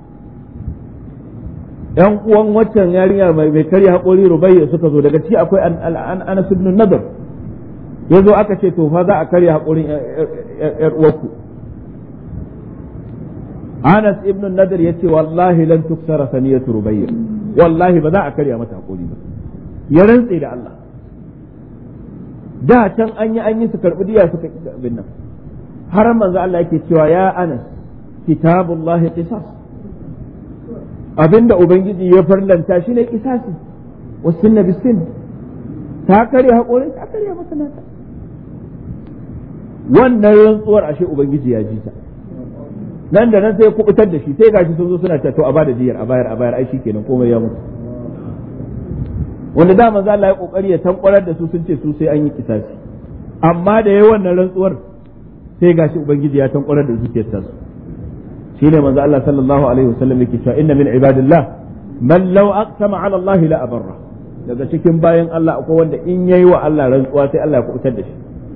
yan uwan waccan yarinya mai karya haƙori rubayya suka zo daga ciki akwai anas ibn nadar ya zo aka ce to fa za a karya haƙorin yar uwarku anas ibn nadar ya ce wallahi lan tuksara saniyatu rubayya wallahi ba za a karya mata haƙori ba ya rantse da Allah da can an yi an yi su karɓi diya suka abin nan har manzo Allah yake cewa ya anas kitabullahi qisas abinda ubangiji ya farlanta shi ne kisasi wasun na bisin ta karya haƙorin ta karya masa nata wannan rantsuwar ashe ubangiji ya ji ta nan da nan sai ya kubutar da shi sai gashi sun zo suna cewa to a bada diyar a bayar a bayar ai shikenan komai ya mutu wanda da manzo Allah ya kokari ya tankwarar da su sun ce su sai an yi kisasi amma da yayi wannan rantsuwar sai gashi ubangiji ya tankwarar da zuciyar ta su shine manzo Allah sallallahu alaihi wasallam yake cewa inna min ibadillah man law aqsama ala Allah la abarra daga cikin bayan Allah akwai wanda in yayi wa Allah rantsuwa sai Allah ya kubutar da shi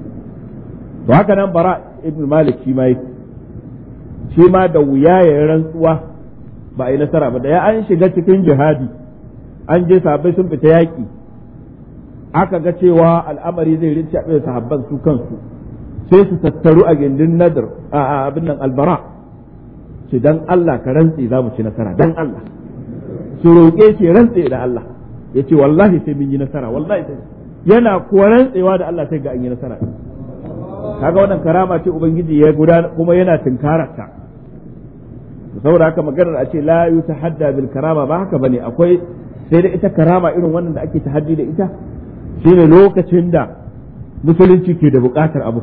to haka nan bara ibn malik shi ma yake shi ma da wuya ya rantsuwa ba a yi nasara ba da ya an shiga cikin jihadi an je sahabbai sun fita yaƙi aka ga cewa al'amari zai rinci a sahabban su kansu sai su tattaru a gindin nadar a abin nan albara ce dan Allah ka rantse za mu ci nasara dan Allah su roƙe shi rantse da Allah ya ce wallahi sai mun yi nasara wallahi sai yana kuwa rantsewa da Allah sai ga an yi nasara kaga wannan karama ce ubangiji ya gudana kuma yana tunkararta saboda haka maganar a ce la yutahadda bil karama ba haka bane akwai sai da ita karama irin wannan da ake tahaddi da ita shine lokacin da musulunci ke da buƙatar abu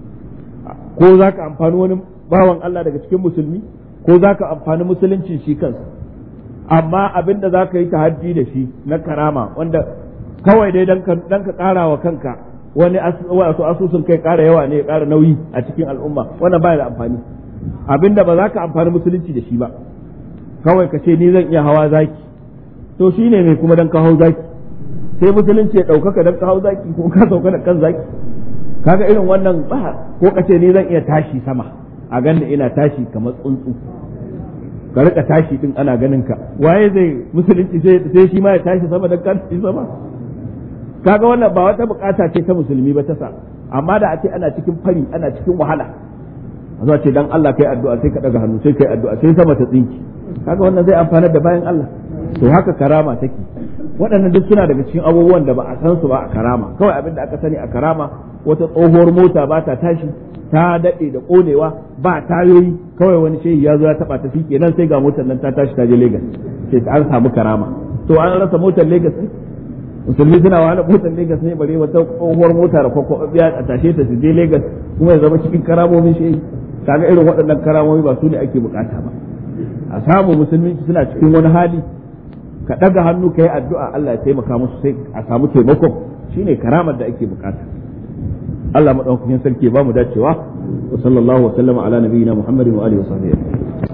ko za ka amfani wani bawan Allah daga cikin musulmi ko za ka amfani musulunci shi kansa amma abin da za ka yi tahaddi da shi na karama wanda kawai dai dan ka ƙara wa kanka wani wasu asusun kai ƙara yawa ne ya ƙara nauyi a cikin al'umma wannan baya da amfani abin da ba za ka amfani musulunci da shi ba kawai ka ce ni zan iya hawa zaki to shi ne mai kuma dan ka hau zaki sai musulunci ya ɗaukaka dan ka hau zaki ko ka sauka da kan zaki kaga irin wannan ba ko ka ce ni zan iya tashi sama a ganin ina tashi kamar tsuntsu ka rika tashi din ana ganin ka waye zai musulunci sai shi ma ya tashi sama dan ka tashi sama kaga wannan ba wata bukata ce ta musulmi ba ta sa amma da a ce ana cikin fari ana cikin wahala a zuwa ce dan Allah kai addu'a sai ka daga hannu sai kai addu'a sai sama ta tsinki kaga wannan zai amfana da bayan Allah to haka karama take waɗannan duk suna daga cikin abubuwan da ba a san su ba a karama kawai abin da aka sani a karama wata tsohuwar mota ba ta tashi ta daɗe da ƙonewa ba tayoyi kawai wani shehi ya zo ya taɓa ta fi kenan sai ga motar nan ta tashi ta je Legas sai an samu karama to an rasa motar Legas ne musulmi suna wahala motar Legas ne bare wata tsohuwar mota da kwakwabiya a tashe ta su je Legas kuma ya zama cikin karamomin shehi kaga irin waɗannan karamomi ba su ne ake bukata ba a samu musulmi suna cikin wani hali ka ɗaga hannu ka yi addu'a Allah ya taimaka musu sai a samu taimakon shine karamar da ake bukata Allah madaukakin sarki ba mu dacewa wa sallallahu wa sallama ala nabiyyina Muhammadin wa alihi wa sahbihi